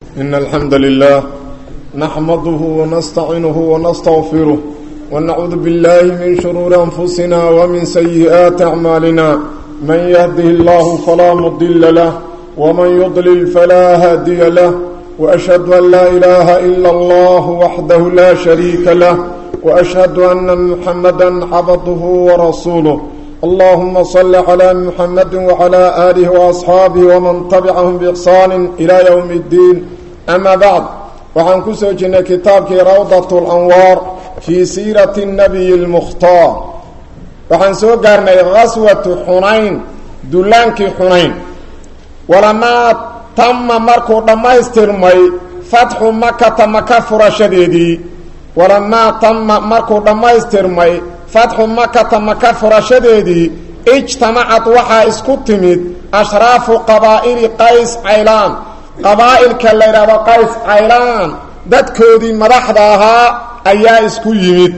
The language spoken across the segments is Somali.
إن الحمد لله نحمده ونستعينه ونستغفره ونعوذ بالله من شرور أنفسنا ومن سيئات أعمالنا من يهده الله فلا مضل له ومن يضلل فلا هادي له وأشهد أن لا إله إلا الله وحده لا شريك له وأشهد أن محمدا عبده ورسوله اللهم صل على محمد وعلى آله وأصحابه ومن تبعهم بإحسان إلى يوم الدين أما بعد وعن كسوجنا كتابك روضة الأنوار في سيرة النبي المختار وعن سوقرنا غزوة حنين دلانك حنين ولما تم مركو لما استرمي فتح مكة مكة فرشديدي ولما تم مركو لما استرمي fatxu makata maka furashadeedii ijtamacad waxaa isku timid ashraafu qabaa'ili qays caylaan qabaa'ilka la yidhaahdo qays caylaan dadkoodii madaxda ahaa ayaa isku yimid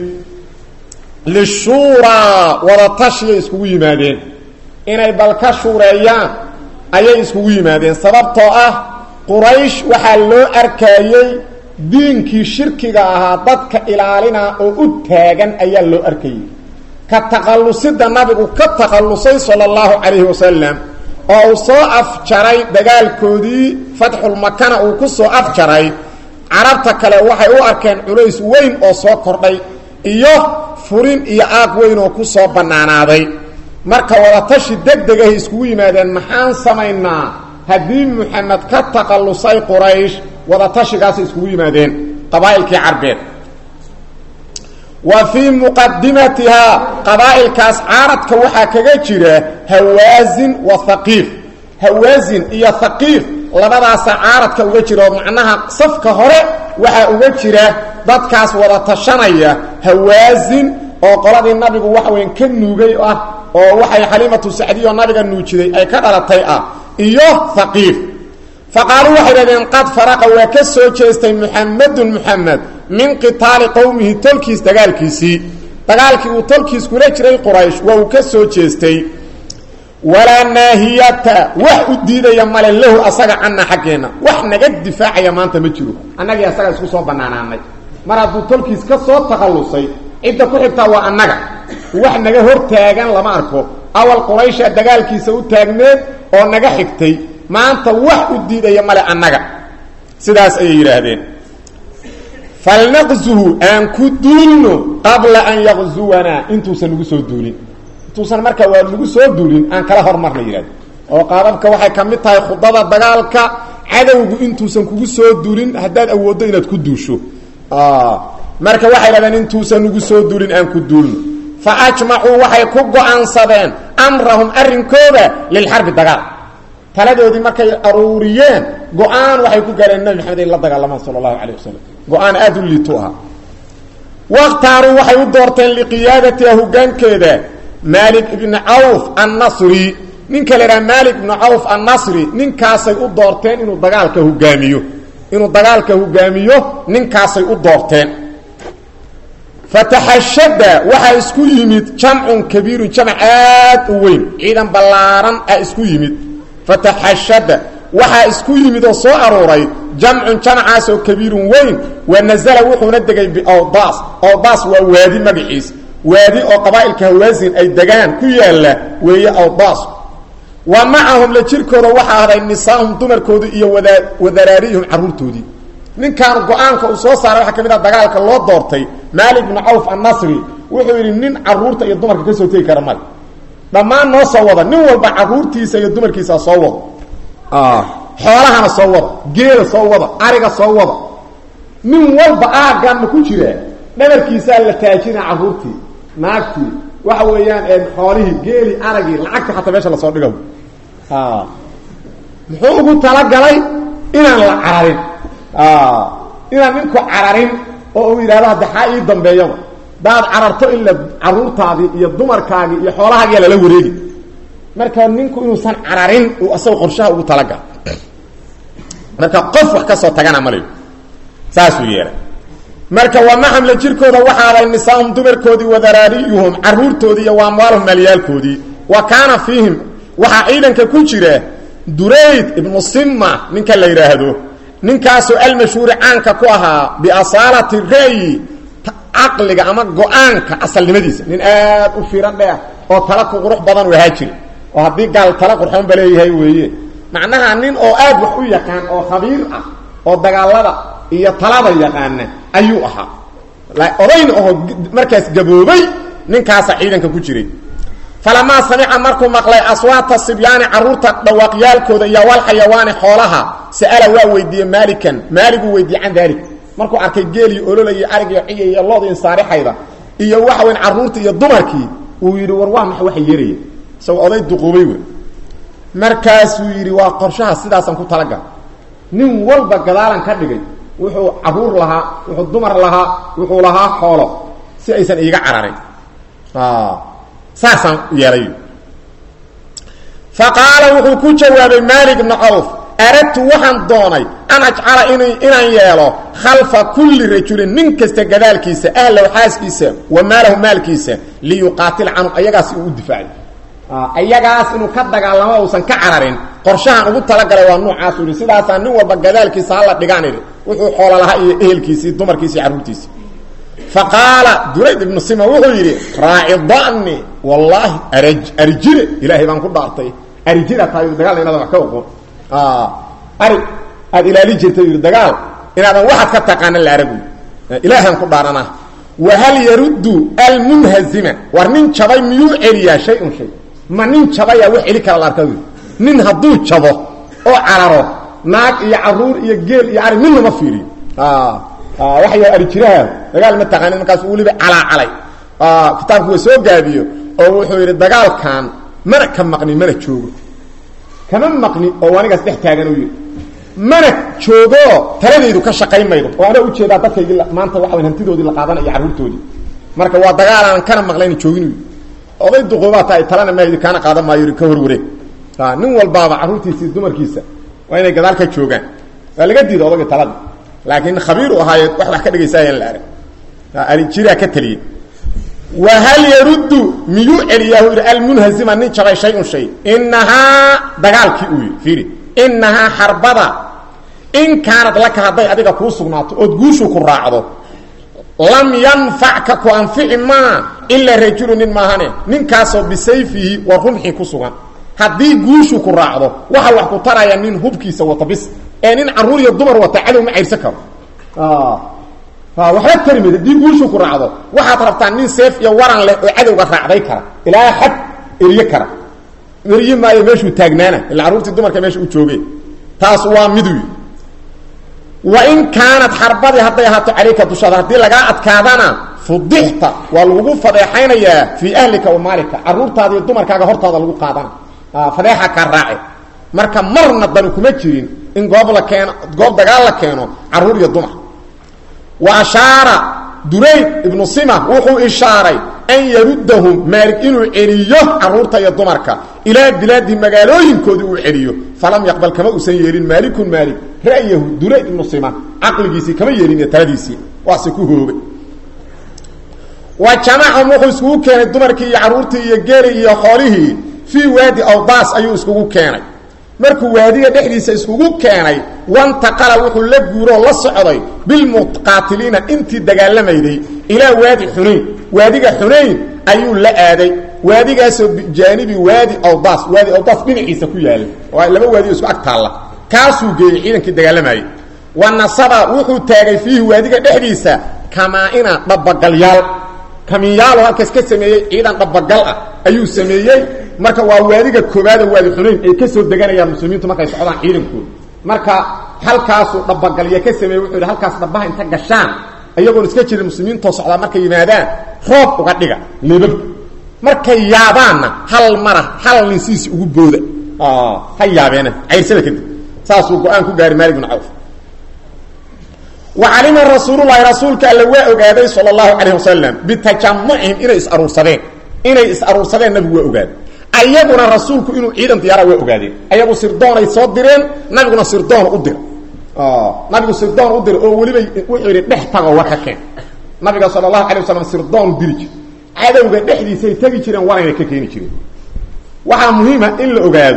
lishuuraa wadatashiay iskugu yimaadeen inay bal ka shuureeyaan ayay iskugu yimaadeen sababtoo ah quraysh waxaa loo arkaayey diinkii shirkiga ahaa dadka ilaalina oo u taagan ayaa loo arkayay ka takhallusida nabigu ka takhallusay sala allahu calayhi wasalam oo uu soo afjaray dagaalkoodii fatxulmakana uu ku soo afjaray carabta kale waxay u arkeen culays weyn oo soo kordhay iyo furin iyo aaq weyn oo ku soo bannaanaaday marka wadatashi deg degahay iskugu yimaadeen maxaan samaynaa haddii muxamed ka takhallusay quraysh wadatashigaasay iskugu yimaadeen qabaa'ilkii carbeed wa fii muqadimatihaa qabaa'ilkaas caaradka waxaa kaga jira hawaasin wa haqiif hawaasin iyo haqiif labadaasa caaradka uga jira oo macnaha safka hore waxaa uga jira dadkaas wada tashanaya hawaasin oo qoladii nabigu waxa weyn ka nuugay ah oo waxay xaliimatu sacdiya oo nabiga nuujiday ay ka dhalatay ah iyo haqiif faqaaluu waxay dhahdeen qad faraqa waa ka soo jeestay muxamedun muxamed min qitaali qowmihi tolkiis dagaalkiisii dagaalkii uu tolkiis kula jiray quraysh waa uu ka soo jeestay walaa naahiyata wax u diidaya male lahu asaga canna xaggeenna wax naga difaacaya maanta ma jiro annagii asaga isku soo bannaanaanay mar hadduu tolkiis ka soo takhallusay cidda ku xigtaa waa annaga wax naga hor taagan lama arko awal quraysha dagaalkiisa u taagneed oo naga xigtay maanta wax u diidaya male annaga sidaas ayay yidhaahdeen falnaqzuhu aan ku duulno qabla an yaqzuwanaa intuusan nagu soo duulin intuusan marka waa nagu soo duulin aan kala hormarna yidhahdo oo qaababka waxay ka mid tahay khudada dagaalka cadowgu intuusan kugu soo duulin haddaad awooddo inaad ku duusho marka waxay dhahdeen intuusan nagu soo duulin aan ku duulno fa ajmacuu waxay ku go-aansadeen amrahum arrinkooda lilxarbi dagaal taladoodii markay aruuriyeen go-aan waxay ku gaareen nabi maxamed in la dagaalamaan sala allahu calayh wasalam go-aan aada u liitu ahaa wakhtaaruu waxay u doorteen liqiyaadatiha hogaankeeda maalik ibni cawf annasri ninka la idhaha maalik ibni cawf annasri ninkaasay u doorteen inuu dagaalka hogaamiyo inuu dagaalka hogaamiyo ninkaasay u doorteen fataxashada waxaa isku yimid jamcun kabiirun jamac aad u weyn ciidan ballaaran ah isku yimid fataxashada waxaa isku yimid oo soo aruuray jamcun jamacaas oo kabiirun weyn wa nazala wuxuuna degay biawdaas awdaas waa waadi magaciis waadi oo qabaa'ilka hawaasin ay degaan ku yaalla weeye awdaas wa macahum la jirkooda waxaa ahday nisaahum dumarkoodii iyo wada wadaraariyihum carruurtoodii ninkaan go-aanka uu soo saaray waxaa ka mid ah dagaalka loo doortay maalik bnu cawf annasri wuxuu yidhi nin carruurta iyo dumarka ka soo tegi kara male dhammaan noo soo wada nin walba carruurtiisa iyo dumarkiisa soo wada xoolahana soo wada geela soo wada ariga soo wada nin walba aaggan ma ku jiraa dhabarkiisaa la taajina carruurtii naagtii waxa weeyaan xoolihii geelii aragii lacagta xataa meesha lasoo dhiga muxuu ugu talagalay inaan la cararin inaan ninku cararin oo uu yidhahdo hadda xaa ii dambeeyaba daad cararto ila carruurtaadii iyo dumarkaagii iyo xoolahaagiya lala wareegi marka ninku inuusan cararin uu asagoo qorshaha ugu talagal marka qof wax ka soo tagana malayo saasuu yeelay marka waa maxamle jirkooda waxaaday nisaahum dumarkoodii wadaraariyuhum carruurtoodii iyo waamwaalhum maalyaalkoodii wa kaana fiihim waxaa ciidanka ku jira durayd ibnu simma ninka la yidhaahdo ninkaasoo almashhuuri caanka ku ahaa biasaalati ra'yi caqliga ama go-aanka asalnimadiisa nin aad u fiiran dheer oo tala ku qurux badan u ahaa jira oo haddii gaal tala qurxoon ba leeyahay weeye macnaha nin oo aad wax u yaqaan oo khabiir ah oo dagaalada iyo talada yaqaana ayuu ahaa odayn oo markaas gaboobay ninkaasa ciidanka ku jiray falamaa samica markuu maqlay aswaata sibyaani carruurta dhawaaqyaalkooda iyo walxayawaani xoolaha sa'ala waa weydiiyey maalikan maaliguu weydiiyey can daalik markuu arkay geeliyo ololayo arigiyo ciya iyo lood insaarixayda iyo waxa weyn carruurta iyo dumarkii uu yidhi war waa maxa waxa yeeraya isagoo oday duquubay wey markaasuu yidhi waa qorshaha sidaasaan ku talagal nin walba gadaalan ka dhigay wuxuu carruur lahaa wuxuu dumar lahaa wuxuu lahaa xoolo si aysan iiga cararin saasaan yeelay fa qaala wuxuu ku jawaabay maalik bnu cawf aradtu waxaan doonay an ajcala in inaan yeelo khalfa kulli rajulin nin kasta gadaalkiisa ahlow xaaskiisa wa maalahu maalkiisa liyuqaatil canhum ayagaas uu u difaaco ayagaas inuu ka dagaalamo uusan ka cararin qorshahan ugu talagalay waa nuucaas u yihi sidaasaa nin walba gadaalkiisa hala dhigaan idhi wuxuu xoolo lahaa iyo ehelkiisii dumarkiisi iyo carruurtiisi fa qaala durayd ibnu sima wuxuu yidhi raaci dani wallaahi araj arijire ilaahay baan ku dhaartay arijira tahay dagaal inaadan wax ka oqon ari aada ilaali jirta yidhi dagaal inaadan waxaad ka taqaana la aragu ilaahaan ku dhaaranaa wahal yaruddu almunhazima war nin jabay miyuu celiyaa shay-un shay ma nin jabayaa wax celi kara la arka nin hadduu jabo oo cararo naag iyo caruur iyo geel iyo ari midnama fiiriyo waxay ari jiraha dagaal ma taqaanin markaas weliba calaacalay kitaabku waa soo gaabiyo oo wuxuu yidhi dagaalkan mana ka maqni mana joogo kama maqni oo anigaas dhex taagan u yidhi mana joogo taladaydu ka shaqayn maydo oo anaa ujeedaa dadkaygii maanta waxa way hantidoodii la qaadanaya carruurtoodii marka waa dagaalaan kana maqlayna joogin oday duquubaa tahay talana mahdi kaana qaadan maayo ka horwareeg nin walbaaba carruurtiisii dumarkiisa waa inay gadaal ka joogaan waa laga diida odagii talada laakiin khabiiru ahaaye wax wax ka dhegaysaayaan la arag arijiraa ka taliyey wahal yaruddu miyuu celiyaahu yidhi almunhazima nin jabay shay-un shay inahaa dagaalkii uu yidhi fiiri inahaa xarbada in kaanad laka hadday adiga kuu sugnaato ood guushu ku raacdo lam yanfacka ku anfici maa ilaa rajulu nin maahane ninkaasoo bisayfihi wa rumxii ku sugan haddii guushu ku raacdo waxa wax ku taraya nin hubkiisa wata bis ee nin carruur iyo dumar wata cadow ma cayrsan karo waxba tari mayd haddii guushu ku raacdo waxaad rabtaa nin seef iyo waran leh oo cadowga raacday kara ilaa xad erye kara erye maayo meeshuu taagnaana ila carruurtii dumarka meesha u joogeen taas waa midu wa in kaanad xarbadii hadday ahaato calayka dushaada haddii lagaa adkaadana fudixta waa lagugu fadeexaynayaa fii ahlika wa maalika carruurtaada iyo dumarkaaga hortaada lagu qaadana fadeexa kaa raace marka marna dani kuma jirin in goob la keeno goob dagaal la keeno carruur iyo dumar wa ashaara durayd ibnu sima wuxuu ishaaray an yaruddahum maalig inuu celiyo carruurta iyo dumarka ilaa bilaadi magaalooyinkoodii uu celiyo falam yaqbal kama uusan yeelin maalikun maalig ra'yahu durayd ibnu sima caqligiisii kama yeelin iyo taladiisii waase ku hoobay wa jamacahum wuxuu iskugu keenay dumarkii iyo carruurtii iyo geeli iyo xoolihii fii waadi awdaas ayuu iskugu keenay markuu waadiga dhexdiisa iskugu keenay wantaqala wuxuu la guuroo la socday bilmuqaatiliina intii dagaalamayday ilaa waadi xunayn waadiga xunayn ayuu la aaday waadigaasoo bijaanibi waadi awdaas waadi awdaas dhinaciisa ku yaala waa laba waadi oo isku ag taalla kaasuu geeyey ciidankii dagaalamayay wa nasaba wuxuu taagay fiihi waadiga dhexdiisa kamaa-ina dhabagalyaal kamiyaalo halkaas ka sameeyey ciidan dhabagal ah ayuu sameeyey marka waa waadiga koobaada waadi xunayn ay ka soo deganayaan muslimiintu markay socdaan ciidankooda marka halkaasuu dhabagalya ka sameeyey wuxuu yidhi halkaas dhabaha inta gashaan iyagoon iska jirin muslimiintoo socdaa markay yimaadaan roob uga dhiga leebabka markay yaabaanna hal mara hal nin sidiisi ugu booda ha yaabeena cayrsada kadib saasuu go-aan ku gaari maalik bin cawf wa calima rasuululahi rasuulka alle waa ogaaday sal اlahu calayh wasalam bitajamucihim inay is-aruursadeen inay is-aruursadeen nabigu waa ogaaday ayaguna rasuulku inuu ciidan diyaara waa ogaadeen ayagu sirdoonay soo direen nabiguna sirdoon u dira nabigu sirdoon u dira oo weliba wuxuu yidhi dhex tagoo war ka keen nabiga sal اlahu alay wasalam sirdoon diri jir cadowga dhexdiisay tegi jireen warayna ka keeni jireen waxaa muhiima in la ogaado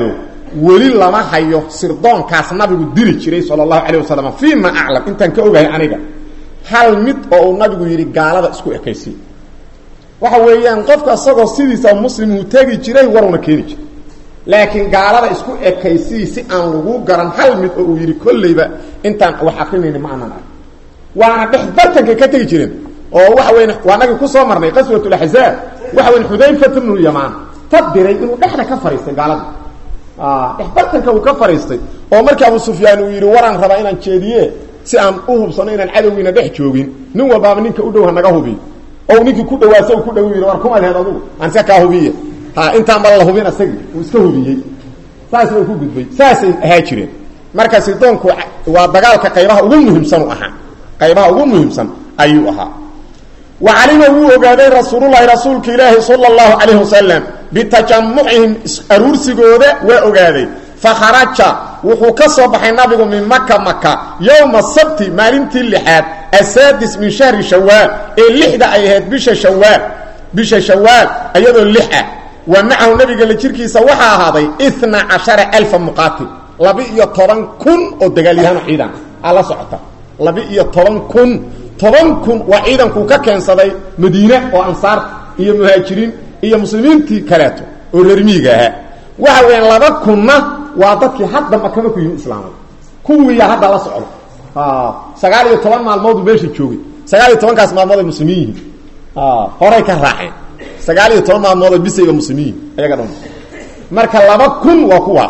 weli lama hayo sirdoonkaas nabigu diri jiray sala allahu calayh wasalam fii ma aclam intaan ka ogahay aniga hal mid oo uu nabigu yidhi gaalada isku ekaysiy waxa weeyaan qofka isagoo sidiisa muslim uu tegi jiray waruna keeni jiray laakiin gaalada isku ekaysii si aan lagu garan hal mid oo uu yidhi kolleyba intaan wax akrinayni ma aanan arg waana dhex bartankay ka tegi jireen oo waxa weyn waa nagii kusoo marnay qaswatulaxzaab waxa weyn xudayfat bnu yamaan ta diray inuu dhexda ka fariistay gaalada dhex bartanka uu ka fariistay oo markii abu sufyaan uu yidhi waraan rabaa inaan jeediye si aan u hubsano inaan cadowgiina dhex joogin nin walbaaba ninka u dhow hanaga hubiy o ninkii ku dhawaasa ku dhow yidhi war kumadheed adugu aan iska kaa hubiye ha intaan ma la hubin asagii uu iska hubiyey saasna uu ku gudbay saasay ahaa jireen marka sidoonku waa dagaalka qaybaha ugu muhiimsan u ahaa qaybaha ugu muhiimsan ayuu ahaa wa calima wuu ogaaday rasuululahi rasuulka ilaahi sala allahu calayhi wasalam bitajamucihim aruursigooda waa ogaaday fakharaja wuxuu ka soo baxay nabigu min maka maka yowma sabti maalintii lixaad asaadis min shahri shawaal ee lixda ay ahayd bisha shawaal bisha shawaal iyadoo lix ah wa macahu nabiga la jirkiisa waxaa ahaaday ina cashara alfa muqaatil laba-iyo toban kun oo dagaalyahaano ciidan aa la socota laba-iyo toban kun toban kun waa ciidankuu ka keensaday madiine oo ansaar iyo muhaajiriin iyo muslimiintii kaleeto oo reermiiga ahaa waxa weeyaan laba kunna waa dadkii hadda makama ku yimi islaamay kuwiiya hadda la socdo sagaal iyo toban maalmooduu meesha joogay sagaal iyo tobankaas maalmood ay muslimiin yihiin horay ka raaceen sagaal iyo toban maalmood bisayba muslimiin ayaga dhan marka laba kun waa kuwaas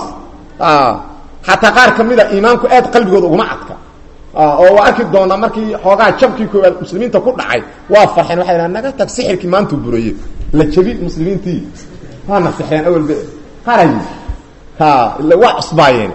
xataa qaar ka mid a iimaanku aad qalbigooda uguma adka oo waa arki doonaa markii xoogaa jabkii koowaad muslimiinta ku dhacay waa farxeen waxay dhaha naga tag sixirkii maantuu buraye la jabi muslimiintii waana sixreen awalba qaray ha waa cusbaayeen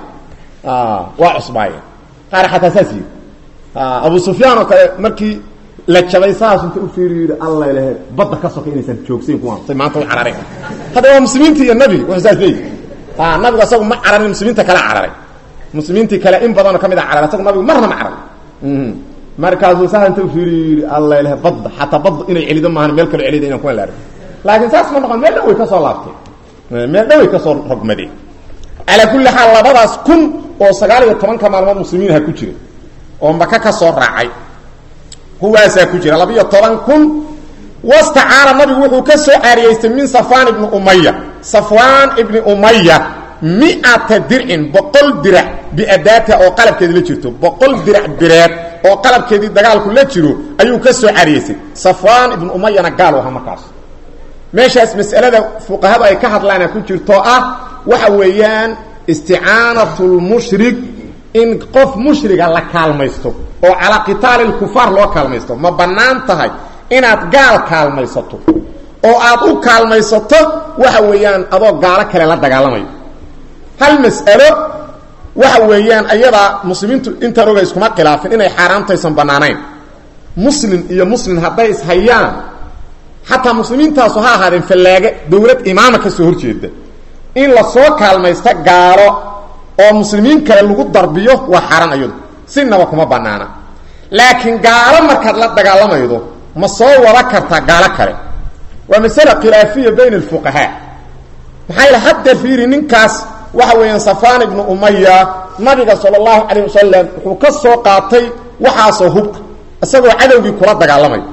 waa cusbaayeen qaar xataa saas yii abu sufyaan oo kale markii la jabay saas inta u fiiriyo yidhi alla ilahe badda ka soka inaysan joogsayn kuwaan say maanta u carareen hadda waa muslimiinta iyo nabiga wuxuu saas leeyihi nabigu asagu ma cararin muslimiinta kale cararay muslimiintii kale in badanoo ka mid a cararay asagu nabigu marna ma carar markaasuu saas inta u fiiriyo yidhi alla ilahe badda xataa badda inay celido maahan meel kaloo celida inaan kuwan la arag laakiin saas ma noqon meel dhan way ka soo laabteen meel dhan way ka soo rogmadeen calaa kulli xaal labadaas kun oo sagaal iyo tobanka maalmood muslimiin ha ku jira oo maka ka soo raacay kuwaasaa ku jira laba iyo toban kun wastacaara nabigu wuxuu ka soo caariyeystay min safwaan ibni umaya safwaan ibni umaya miata dircin boqol dirac biadaatiha oo qalabkeedi la jirto boqol dirac bireed oo qalabkeedii dagaalku la jiro ayuu ka soo caariyeystay safwaan ibni umayana gaal u ahaa markaas meeshaas mas'alada fuqahadu ay ka hadlaana ku jirto ah waxa weeyaan isticaanatu lmushrik in qof mushriga la kaalmaysto oo calaa qitaali lkufaar loo kaalmaysto ma bannaan tahay inaad gaal kaalmaysato oo aad u kaalmaysato waxa weeyaan adoo gaalo kale la dagaalamayo hal mas'alo waxa weeyaan ayadaa muslimiintu intaan oga iskuma khilaafin inay xaaraamtaysan bannaanayn muslim iyo muslim hadday ishayaan xataa muslimiintaasu ha ahaadeen fallaage dowlad imaama ka soo horjeeda in lasoo kaalmaysta gaalo oo muslimiin kale lagu darbiyo waa xaaraan ayadu sinaba kuma banaana laakiin gaalo markaad la dagaalamaydo ma soo wada kartaa gaalo kale waa masale khilaafiya bayna alfuqahaa maxaa yidhi hadda fiiri ninkaas waxa weeyaan safaan ibnu umaya nabiga sala allahu calayh wasalam wuxuu ka soo qaatay waxaasoo hub ah isagoo cadowgii kula dagaalamay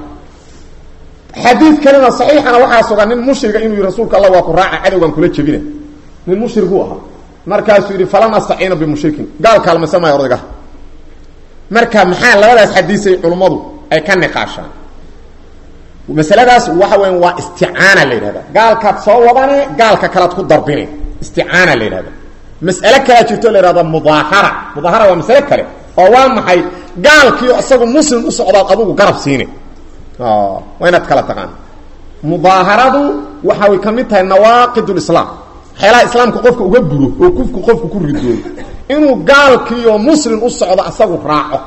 xadiid kalena saxiixana waxaa sugan nin mushriga inuu yihi rasuulka alla waa ku raaca cadowgan kula jebina nin mushriguu ahaa markaasuu yidhi falan astaciina bimushrikin gaal kaalmaysan maayo odaygaha marka maxaa labadaas xadiisay culummadu ay ka niqaashaan masaladaas waxa weya waa isticaana la yidhahda gaalkaad soo wadane gaalka kalead ku darbine isticaana la yidhahda mas'ale kalea jirto la yhahda mudaahara mudaahara waa masale kale oo waa maxay gaalkiio isagu muslim u socdaad adugu garab siine waa inaad kala taqaan mudaaharadu waxay ka mid tahay nawaaqid lislaam waxyaalaha islaamka qofka uga buro oo kufku qofku ku ridooyo inuu gaalkiioo muslim u socdo asagu raaco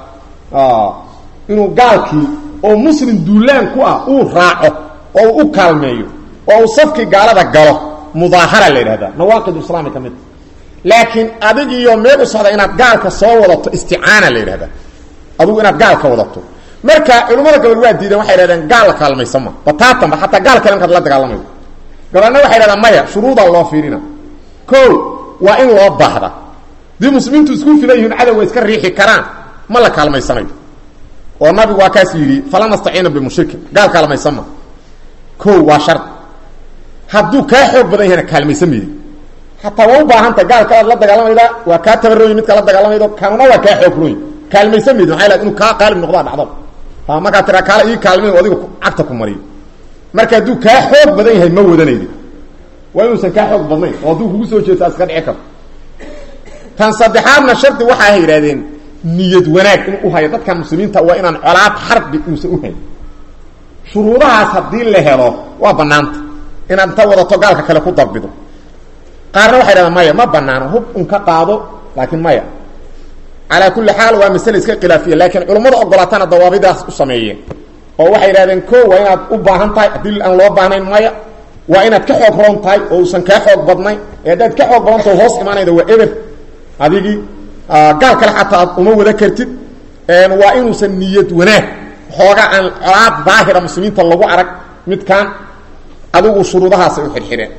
inuu gaalkii oo muslim duulaan ku ah uu raaco oo uu u kaalmeeyo oo uu safkii gaalada galo mudaahara la yidhahda nawaaqid islaami ka mid laakiin adigiiyo meel u socda inaad gaalka soo wadato isticaana la yidhahda adugu inaad gaalka wadato marka culimmada gabal waa diideen waxay dhahdeen gaal la kaalmaysama bataatanba xataa gaal kale markaad la dagaalamayo gabalna waxay dhahdeen maya shuruudaa loo fiirina o waa in loo baahda dii muslimiintu isku filan yihiin cadowga iska riixi karaan ma la kaalmaysanayo oo nabigu waa kaas yidhi fala nastaciina bimushrikin gaal kaalmaysan ma ko waa shard hadduu kaa xoog badan yahana kaalmaysan maydi hataa waa u baahanta gaalka aad la dagaalamayda waa kaa tabarooyi midka la dagaalamaydo kanuna waa kaa xoog roy kaalmaysan maydi maaa inuu kaa qaalib noqdaa dhacdo markaa tiraa kaale ii kaalmay adiga cagta ku mariyo marka hadduu kaa xoog badan yahay ma wadanaydi waa inuusan kaa xoog badnayn oo hadduu kugu soo jeesto iska dhici karto tan saddexaadna shardi waxaa yidhahdeen niyad wanaag inuu uhayo dadkan muslimiinta waa inaan colaad xarbi uusan uhayn shuruudahaas haddii la helo waa banaanta inaad inta wadato gaalka kale ku darbido qaarna waxay dhahdaan maya ma banaano hub un ka qaado laakiin maya calaa kulli xaal waa masale iska khilaafiya laakiin culummada ogolaatana dawaabidaas u sameeyeen oo waxay yidhahdeen ko waa inaad u baahan tahay haddii aan loo baahnayn maya waa inaad ka xoog roon tahay oo uusan kaa xoog badnayn ee haddaad ka xoog badantao hoos imaanayda waa eber adigii gaal kale xataa aad uma wada kartid waa inuusan niyad wanaag xooga aan colaad daahira muslimiinta lagu arag midkaan adigu shuruudahaasay u xidhxidheen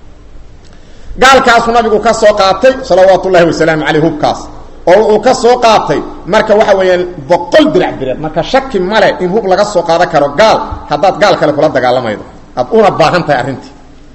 gaalkaasuu nabigu ka soo qaatay salawaatu ullahi wasalaamu caleyh hubkaas oo wuxuu ka soo qaatay marka waxa weeyaan boqol dirac bireed marka shaki male in hub laga soo qaadan karo gaal haddaad gaal kale kula dagaalamaydo aad una baahan tahay arrintii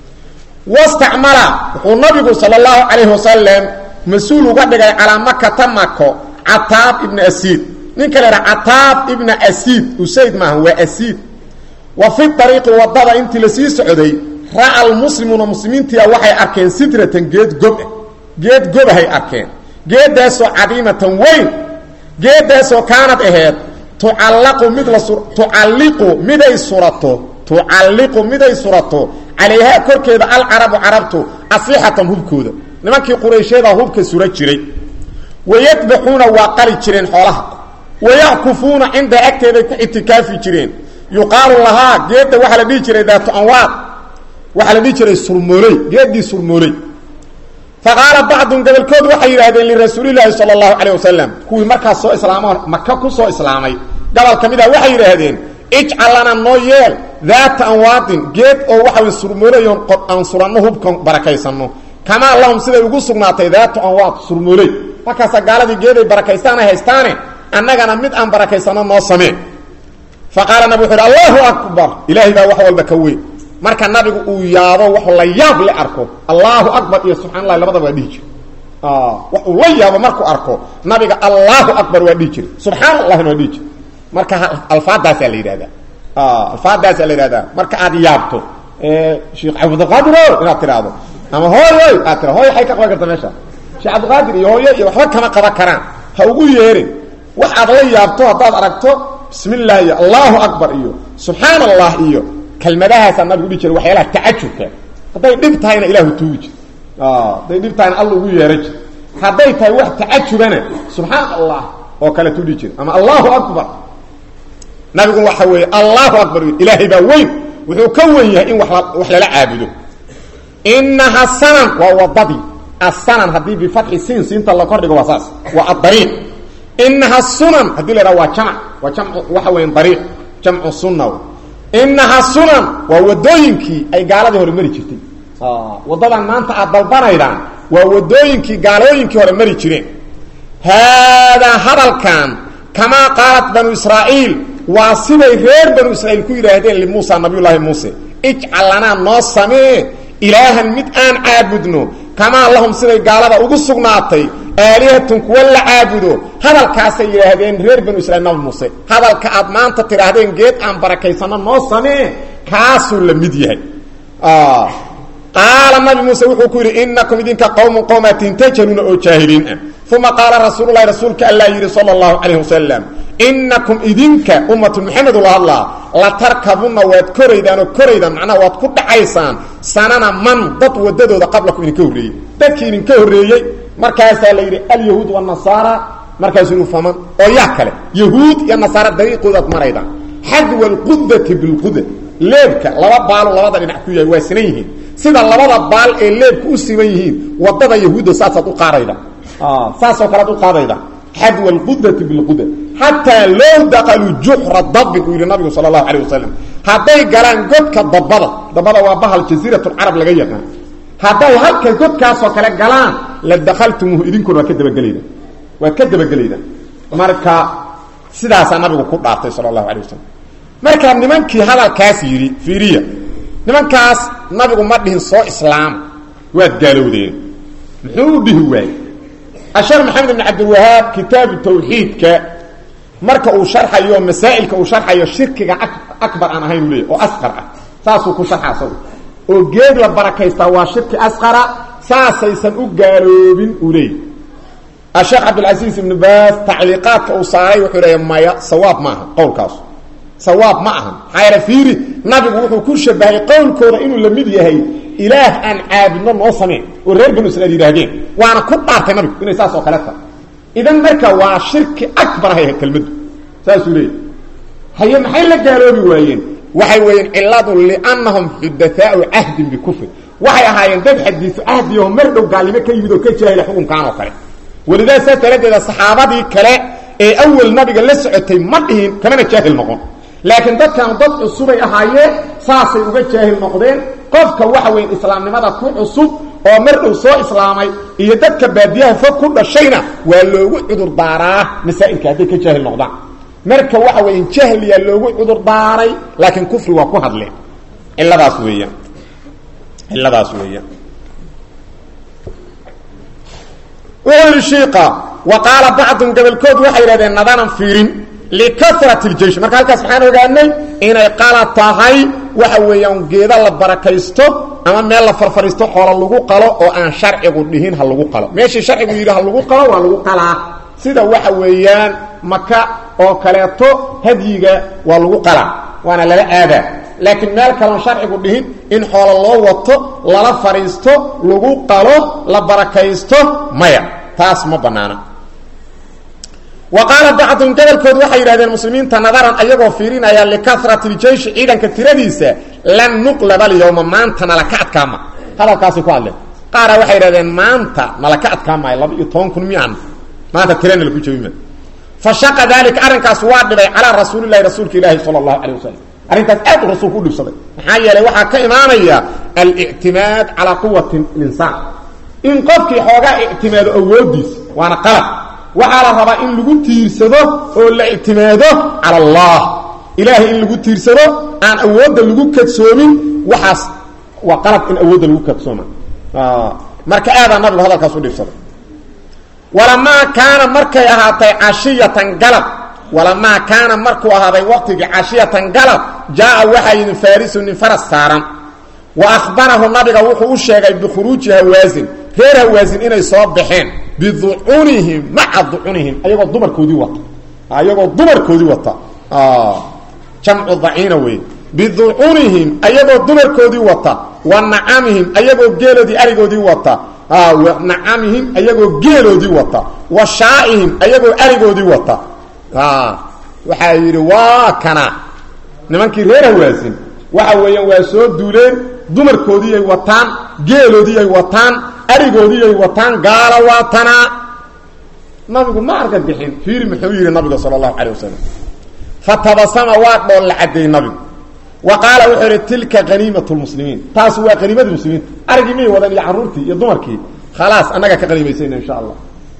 wastacmala wuxuu nabigu sala allahu calayhi wasalam mas-uul uga dhigay calaa makata mako cataab ibna asiid ninka la idhaha cataab ibna asiid usayd maaha waa asiid wa fi ariiqi wadada intii lasii socday ra'a almuslimuuna muslimiintia waxay arkeen sidratan geed gob geed gobahay arkeen geedaasoo cadiimatan weyn geedaasoo kaanad aheed tucallaqu mid la tucalliqu miday surato tucalliqu miday surato calayhaa korkeeda alcarabu carabtu asixatan hubkooda nimankii qurayshyada hubka sura jiray wayadbaxuuna waa qali jireen xoolaha wayackufuuna cinda agteeday ku itikaafi jireen yuqaalu lahaa geedda waxaa la dhihi jiray daatu anwaad waxaa la dhihi jiray surmooley geeddii surmooley faqaala bacdun gobolkood waxay yidhaahdeen lirasuulilaahi sala allahu calayh wasalam kuwii markaas soo islaamoo maka ku soo islaamay gobol ka mid ah waxay yidhaahdeen ijcal lana noo yeel daata anwaadin geed oo waxa way surmoolayoon aan suranno hubka barakaysanno kamaa lahum siday ugu sugnaatay daatu anwaad surmooley markaasaa gaaladii geeday barakaystaanay haystaane annagana mid aan barakaysanno noo samee fa qaala nabig wuxu uhi allahu akbar ilaahay baa wax walba ka weyn marka nabigu uu yaabo waxu la yaab le arko allahu akbar iyo subxana allahi labadaba waa dhihi jire wax uu la yaabo markuu arko nabiga allahu akbar waa dhihi jire subxaana allahina waa dhihi jire marka alfaadaasaa la yidhahdaa alfaadaasaa la yidhahdaa marka aad yaabto sheekh cabdiqaadir o inaad tidhaahdo ama hooyoy aad tira hooyo ay ka qaban karta meesha sheekh cabdiqaadir iyo hooyo iyo waxba kama qaban karaan ha ugu yeerin wax aad la yaabto haddaad aragto bismi illah iyo allahu akbar iyo subxaana allah iyo kelmadahaasaa nabigu dhihi jira waxyaalaha tacajubka hadday dhib tahayna ilahu tuugi jir hadday dhib tahayna alla ugu yeera jir hadday tahay wax tacajubana subxaana allah oo kale tu dhihi jira ama allahu akbar nabigu waxa weeye allahu akbar ilaahay baa weyn wuxuu ka wen yahay in wa wax lala caabudo inaha sanan waa wadadii asanan haddii bifatxi siin siinta la kordhigo waa saas waa adariiq inaha sunan haddii la idhaha waa jamc waa jamc waxa weya dariiq jamcu sunna inaha sunan waa wadooyinkii ay gaaladii hore mari jirtay wadadan maanta aad dalbanaydaan waa wadooyinkii gaalooyinkii hore mari jireen haadaa hadalkan kamaa qaalat banu israa'iil waa siday reer banu israiil ku yidhaahdeen limuusa nabiyullaahi muuse ijcal lanaa noo samee ilaahan mid aan caabudno kamaa lahum siday gaalada ugu sugnaatay aalihatun kuwa la caabudo hadalkaasay yidhaahdeen reer banu israiil nabi muuse hadalka aad maanta tidhaahdeen geed aan barakaysanno noo samee kaasuu la mid yahay qaala nabi muuse wuxuu ku yidhi inakum idinka qowmun qowmaatin tajaluuna oo jaahiliin ah uma qaala rasuululahi rasuulka allaa yidhi sala allahu calayh wasalam inakum idinka ummatu maxamedu la hadlaa la tarkabunna waad koraydaan oo koraydaan macnaha waad ku dhacaysaan sanana man dad wadadooda qablakum idinka horreeyey dadkii idinka horreeyey markaasaa la yidhi alyahuud wanasaara markaasuu yidhi faman oo yaa kale yahuud iyo nasaara dariiqoodaad maraydaan xadwa alqudati bilquda leebka laba baalo labada dhinac ku yahay waa sinan yihiin sida labada baal ee leebka u siman yihiin wadada yahuudda saasaad u qaadayda saasoo kalead u qaadayda xadwa alqudati bilquda xataa low daqaluu juxra dabin uu yidhi nabigu sala allahu calayh wasalam hadday galaan godka dabada dabada waa bahal jasiiratulcarab laga yaqaan hadday halka godkaasoo kale galaan la dakaltumuuhu idinkuna waad ka dabagelayda waad ka dabagelayda marka sidaasaa nabigu ku dhaartay sala allahu alay wasalam markaa nimankii hadalkaas yidhi fiiriya nimankaas nabigu ma dhihin soo islaam waad gaalowdeen muxuu u dhihi waayey ashar maxamed ibn cabdilwahaab kitaabu tawxiidka marka uu sharxayo masaa'ilka uu sharxayo shirkiga akbar aan ahayn u leeyay oo asqar ah saasuu ku sharxa asagu oo geed la barakaystaa waa shirki asqara saasaysan u gaaloobin uu leeyay asheekh cabdilcasiis ibnu baas tacliiqaadka uu saaray wuxuu leeya maya sawaab ma aha qowlkaasu sawaab ma aha maxaa yaele fiiri nabigu wuxuu ku shabahay qowlkooda inuu la mid yahay ilaah aan caabudno noo sameen oo reer banu israiil yidhaahdeen waana ku dhaartay nabigu inay saas oo kale tahay idan marka waa shirki akbar ahay kelmaddu saasuu leeyahy haye maxay la gaaloobi waayeen waxay weeyeen ciladu liannahum xudathaau cahdin bikufri waxay ahaayeen dad xadiisu cahdiyaho mar dhow gaalnimo ka yimid oo ka jaahila xukunkan oo kale walidaa saas daraaddeeda saxaabadii kale ee awel nabiga la socotay ma dhihin kamana jaahil noqon laakiin dadkan dad cusubay ahaayeen saasay uga jaahil noqdeen qofka waxa weyn islaamnimada ku cusub oo mar dhow soo islaamay iyo dadka baadiyaha fog ku dhashayna waa loogu cudur daaraa masaa'ilka hadday ka jaahil noqdaan marka waxa weya jahliyaa loogu cudur daaray laakiin kufri waa ku hadleen ciladaas weeyaan ciladaas weeyaan wuxuu yidhi shiika wa qaala bacdun gobolkood waxay yidhahdeen nadanan fiirin likarat ljeish marka halkaas maxaan ogaanay inay qala tahay waxa weeyaan geeda la barakaysto ama meel la farfariisto xoola lagu qalo oo aan sharcigu dhihin ha lagu qalo meeshii sharcigu yidhi ha lagu qalo waa lagu qalaa sida waxa weeyaan maka oo kaleeto hadyiga waa lagu qalaa waana lala aadaa laakiin meel kaloon sharcigu dhihin in xoola loo wato lala fadhiisto lagu qalo la barakaysto maya taas ma banaana wa qaala bacdun gobolkood waxay yidhahdeen muslimiinta nadaran ayagoo fiirinaya likarati ljeishi ciidanka tiradiisa lan nuqlaba alyawma maanta nalaka adkaama hadalkaasay ku hadleen qaara waxay yidhahdeen maanta nalaka adkaamaayo laba iyo toban kun mian maanta tirana laku jebima fa shaqa dalika arrinkaas waa dhibay calaa rasuulilahi rasuulka ilaahi sala allahu calay wasalam arrintaas aad u rasuulku u dhibsaday maxaa yeelay waxaa ka imaanaya alictimaad calaa quwati linsaan in qofkii xoogaa ictimaado awoodiisa waana qalab waxaa la rabaa in lagu tiirsado oo la ictimaado cala allah ilaahay in lagu tiirsado aan awoodda lagu kadsoomin waxaas waa qalab in awoodda lagu kadsooma marka aadaa nabigu hadalkaas u dhibsaday walamaa kaana markay ahaatay cashiyatan galab walamaa kaana markuu ahaaday waqtigii cashiyatan galab jaa waxaa yidin farisu nin faras saaran wa ahbarahu nabiga wuxuu u sheegay bikhuruuji hawaasin reer hawaasin inay soo baxeen biducunihim maca ducunihim ayagoo dumarkoodii wata ayagoo dumarkoodii wata jamcu daciina wey biducunihim ayagoo dumarkoodii wata wa nacamihim ayagoo geeloodii arigoodii wata nacamihim ayagoo geeloodii wata wa shaaihim ayagoo arigoodii wata waxaa yidhi waa kana nimankii reer hawaasin waxa weeyaan waa soo duuleen dumarkoodiiyay wataan geeloodiiyay wataan arigoodiiyay wataan gaala waatanaa nabigu ma arka bixin fiiri muxuu yidhi nabiga sala allahu calay wasalam fatabasama waa dhool la cadeey nabigu wa qaala wuxuu yidhi tilka haniimat lmuslimiin taas waa haniimadii muslimiinta arigii miyay wadan iyo carruurtii iyo dumarkii khalaas annaga ka qaniimaysayna insha allah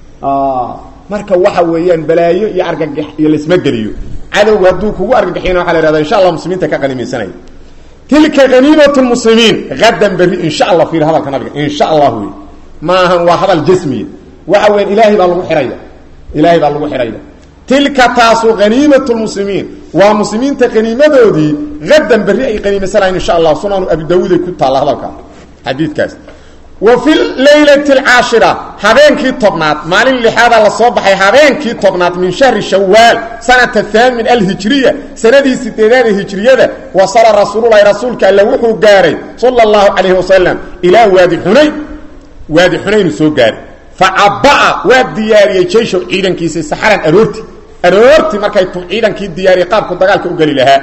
marka waxa weeyaan balaayo iyo argagax iyo laisma geliyo cadowgu hadduu kugu argagaxiyana waxa la ihahda insha allah muslimiinta ka qaniimaysanaya tilka haniimat lmuslimiin hadan berri insha allah fiir hadalka nabiga insha allah wey maahan waa hadal jasmiya waxa weyan ilaahay baa lagu xihaya ilaahay baa lagu xihaya tilka taasu haniimat lmuslimiin waa muslimiinta haniimadoodii hadan berri ay qaniimaysanayan insha allah sunanu abi daawuud ay ku taalla hadalka xadiidkaas wa fi laylati alcaashira habeenkii tobnaad maalin lixaada la soo baxay habeenkii tobnaad min shahri shawaal sanata haamin alhijriya sanadii sideedaad ee hijriyada wasala rasuululahi rasuulka alle wuxuu gaaray sala allahu calayhi wasalam ilaa waadi xunayn waadi xunaynu soo gaaray facabaa waa diyaariyey jayshow ciidankiisa saxaran aroorti aroorti markay tu ciidankii diyaariyey qaabku dagaalka u geli lahaa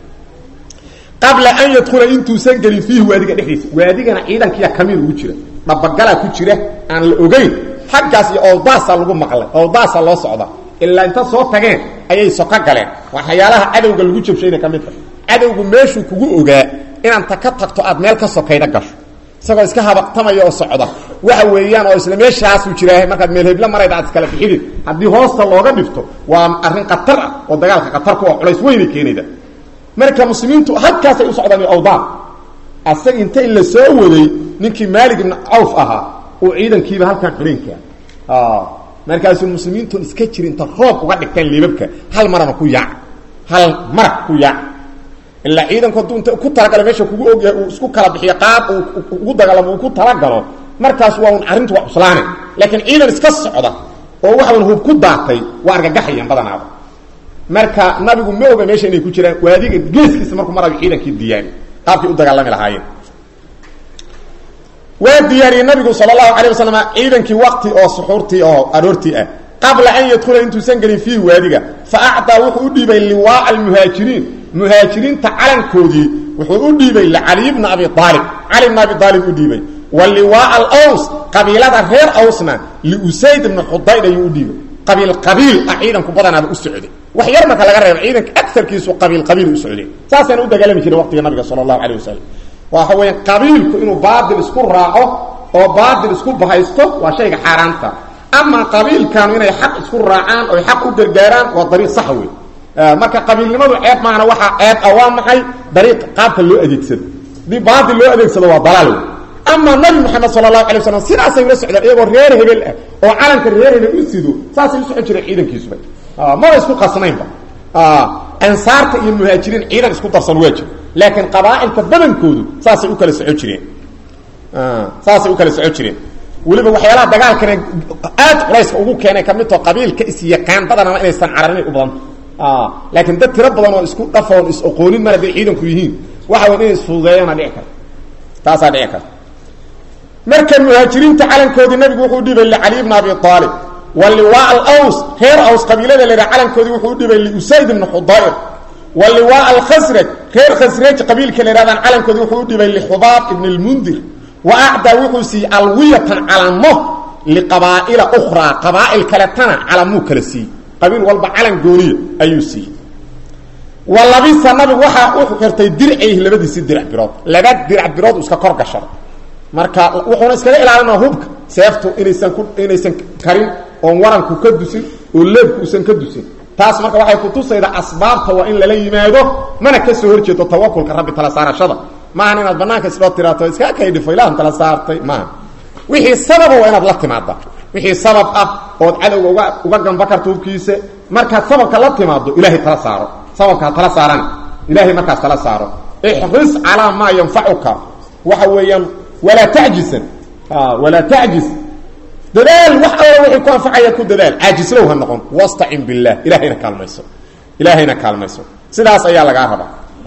qabla an yadkhula intuusan gelin fiihi waadiga dhexdiisa waadigana ciidankiya kamiin ugu jira dhabagalaa ku jira aan la ogeyn xaggaas iyo oodaasaa lagu maqlay oodaasaa loo socda ilaa inta soo tageen ayay soko galeen waxyaalaha cadowga lagu jabshayna ka mid a cadowgu meeshuu kugu ogaa inaanta ka tagto aad meel ka sokayda gasho isagoo iska habaqtamaya oo socda waxa weeyaan oo isla meeshaasuu jiraa markaad meel hebla marayda aad iskala bixidid haddii hoosta looga dhifto waa arrin khatar ah oo dagaalka khatarku oo culays weynay keenayda marka muslimiintu halkaasay u socdaan awdaan asaga inta in la soo waday ninkii maalig ibn cawf ahaa uu ciidankiiba halkan xidhinka markaasuu muslimiintu iska jiri inta roob uga dhigtaan liibabka hal marana ku yaac hal marag ku yaac ilaa ciidanku hadduu inta ku talagalo meesha kugu ogyahay uu isku kala bixiyo qaab uu ugu dagaalamo uu ku talagalo markaas waa un arrintu waa cuslaane laakiin ciidan iska socda oo waxaun hub ku daatay waa argagaxayan badanaaba marka nabigu ma oga meesha inay ku jiraan waadiga geeskiisa markuu marayo ciidankii diyaari qaabkay u dagaalami lahaayeen waa diyaariyey nabigu sal اlahu alيه waslm ciidankii wakti oo suxuurtii oo aroortii ah qabla an yadkula intuusan gelin fiihi waadiga faacطaa wuxuu u dhiibay liwaaءa اmuhaajiriin muhaajiriinta calankoodii wuxuu u dhiibay licali bna abi aalib cali bna abi aalib u dhiibay wa liwaaءa aws qabiilada reer awsna liusayd bna xudayd ayuu u dhiibay qabiil qabiil ah ciidanku badanaaba u socday wax yar marka laga reebo ciidanka aarkiisu qabiil qabiil u socday saasayna u dagaalami jiray waqtiga nabiga sal اlahu alيه wasalam waxa weya qabiilku inuu baatil isku raaco oo baatil isku bahaysto waa shayga xaaraanta ama qabiilkanu inay xaq isku raacaan oy xaq u gargaaraan waa dariiq sax wey marka qabiilnimadu ceeb maahana waxaa ceeb ah waa maxay dariiq qaabka loo adeegsado haddii baatil loo adeegsado waa dalaal wey ama nabi moxamed sala allahu alay waslam sidaasay ula socdeen iyagoo reer hebel ah oo calanka reer hebel u sido saasay u socon jireen ciidankiisuba maba isku qasnaynba ansaarta iyo muhaajiriin ciidan isku darsan waa jir laakiin qabaailka badankoodu saasay u kala socon jireen saasay u kala socon jireen weliba waxyaalaha dagaalkana aad culayska ugu keenay kamid tao qabiilka isyaqaan badanama inaysan cararinay u badanta laakiin dad tiro badan oo isku dhafoon is oqoonin mar hadday ciidanku yihiin waxa way inay isfududeeyaana dhici karta taasaa dhici karta marka muhaajiriinta calankoodii nabigu wuxuu dhibay licali bna abi aalib wa liwaa alaws reer aws qabiilada la yidhaha calankoodii wuxuu dhibay liusayd ibna xudayr wa liwaa alkhasraj reer khasraj qabiilka la yidhahdaan calankoodii wuxuu u dhibay lixubaab ibn lmundir wa acdaa wuxuu siiyey alwiyatan calamo liqabaa'ila ukhraa qabaa'il kaletana calamuu kala siiyey qabiil walba calan gooniya ayuu siiyey wa labisa nabigu waxaa u xirtay dircayh labadiisii dirac birood laba dirac birood iska kor gashaday marka wuxuuna iskaga ilaalinaa hubka seeftu inaysan ku inaysan karin oon waranku ka dusin oo leebku usan ka dusin taas marka waxay kutusaydaa asbaabta waa in lala yimaado mana ka soo horjeedo tawakulka rabbi tala saarashada maahan inaad banaanka isloo tiraato iskaa kay dhifo ilahan tala saartay maaha wixii sababa waa inaad la timaada wixii sabab ah ood cadowga uga uga gamba karto hubkiisa markaad sababka la timaado ilahay tala saaro sababka ha tala saaran ilahay markaas tala saaro ixris calaa maa yanfacuka waxa weeyaan walaa tajisan walaa tajis dadaal wax alla wixii ku anfacaya ku dadaal caajislow ha noqon wastacin billah ilahayna kaalmayso ilaahayna kaalmayso sidaas ayaa lagaa rabaa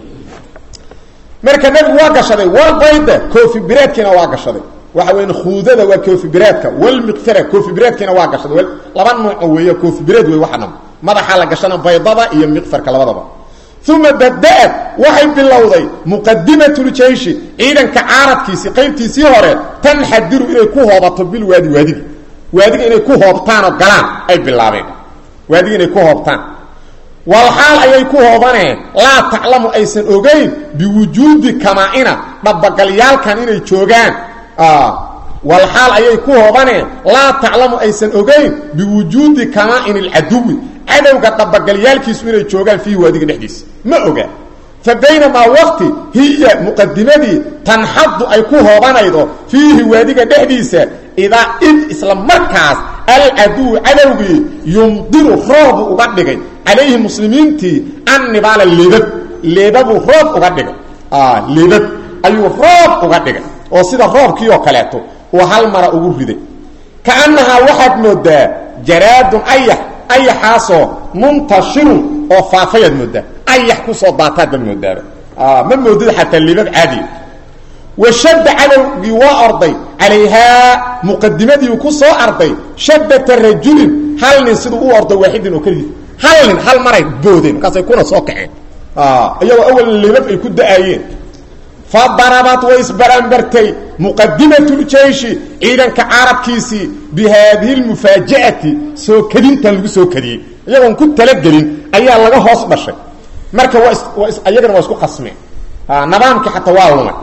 marka nabigu waa gashaday walbayda koofi bireedkiina waa gashaday waxa weya khuudada waa koofi bireedka walmiqtara koofi bireedkiina waa gashaday laba nooco weey koofi bireed wey waxa dham madaxaa la gashana baydada iyo miqfarka labadaba uma bada-ad waxay bilowday muqadimatljeyshi ciidanka caaradkiisii qaybtiisii hore tanxadiru inay ku hoobato bilwaadi waadiga waadiga inay ku hoobtaan oo galaan ay bilaabeen waadiga inay ku hoobtaan walxaal ayay ku hoobaneen laa taclamu aysan ogeyn biwujuudi kamaa-ina dhabagalyaalkan inay joogaan walxaal ayay ku hoobaneen laa taclamu aysan ogeyn biwujuudi kamaa-in alcaduwi cadowga dhabagalyaalkiisu inay joogaan fiihi waadiga dhexdiisa ma oga fa baynamaa waqti hiya muqadimadii tanxadu ay ku hoobanaydo fiihi waadiga dhexdiisa idaa id isla markaas alcaduwu cadowgii yumdiru roobu uga dhigay calayhi muslimiintii annibaala leebab leebabuu roob uga dhigay leebab ayuu roob uga dhigay oo sida roobkii oo kaleeto uu hal mara ugu riday kaannahaa waxaad moodaa jaraadun ayax ayaxaasoo muntashirun oo faafayaad moodaa ayax kusoo daataad baad moodaaba ma moodid xataa leebab caadiya washadda cadowgii waa orday calayhaa muqadimadiiu ku soo arday shaddata rajulin hal nin siduu u ordo waaxidin oo keligiis hal nin hal maray boodeen markaasay kuna soo kaceen iyagoo awal leebab ay ku da-aayeen fa darabat way isbaranbartay muqadimatljeyshi ciidanka carabkiisii bi haadihi lmufaaji'ati soo kadintan lagu soo kadiyey iyagoon ku talagelin ayaa laga hoos dhashay marka waa iyagana waa isku qasmeen nidaamkii xataa waa lumay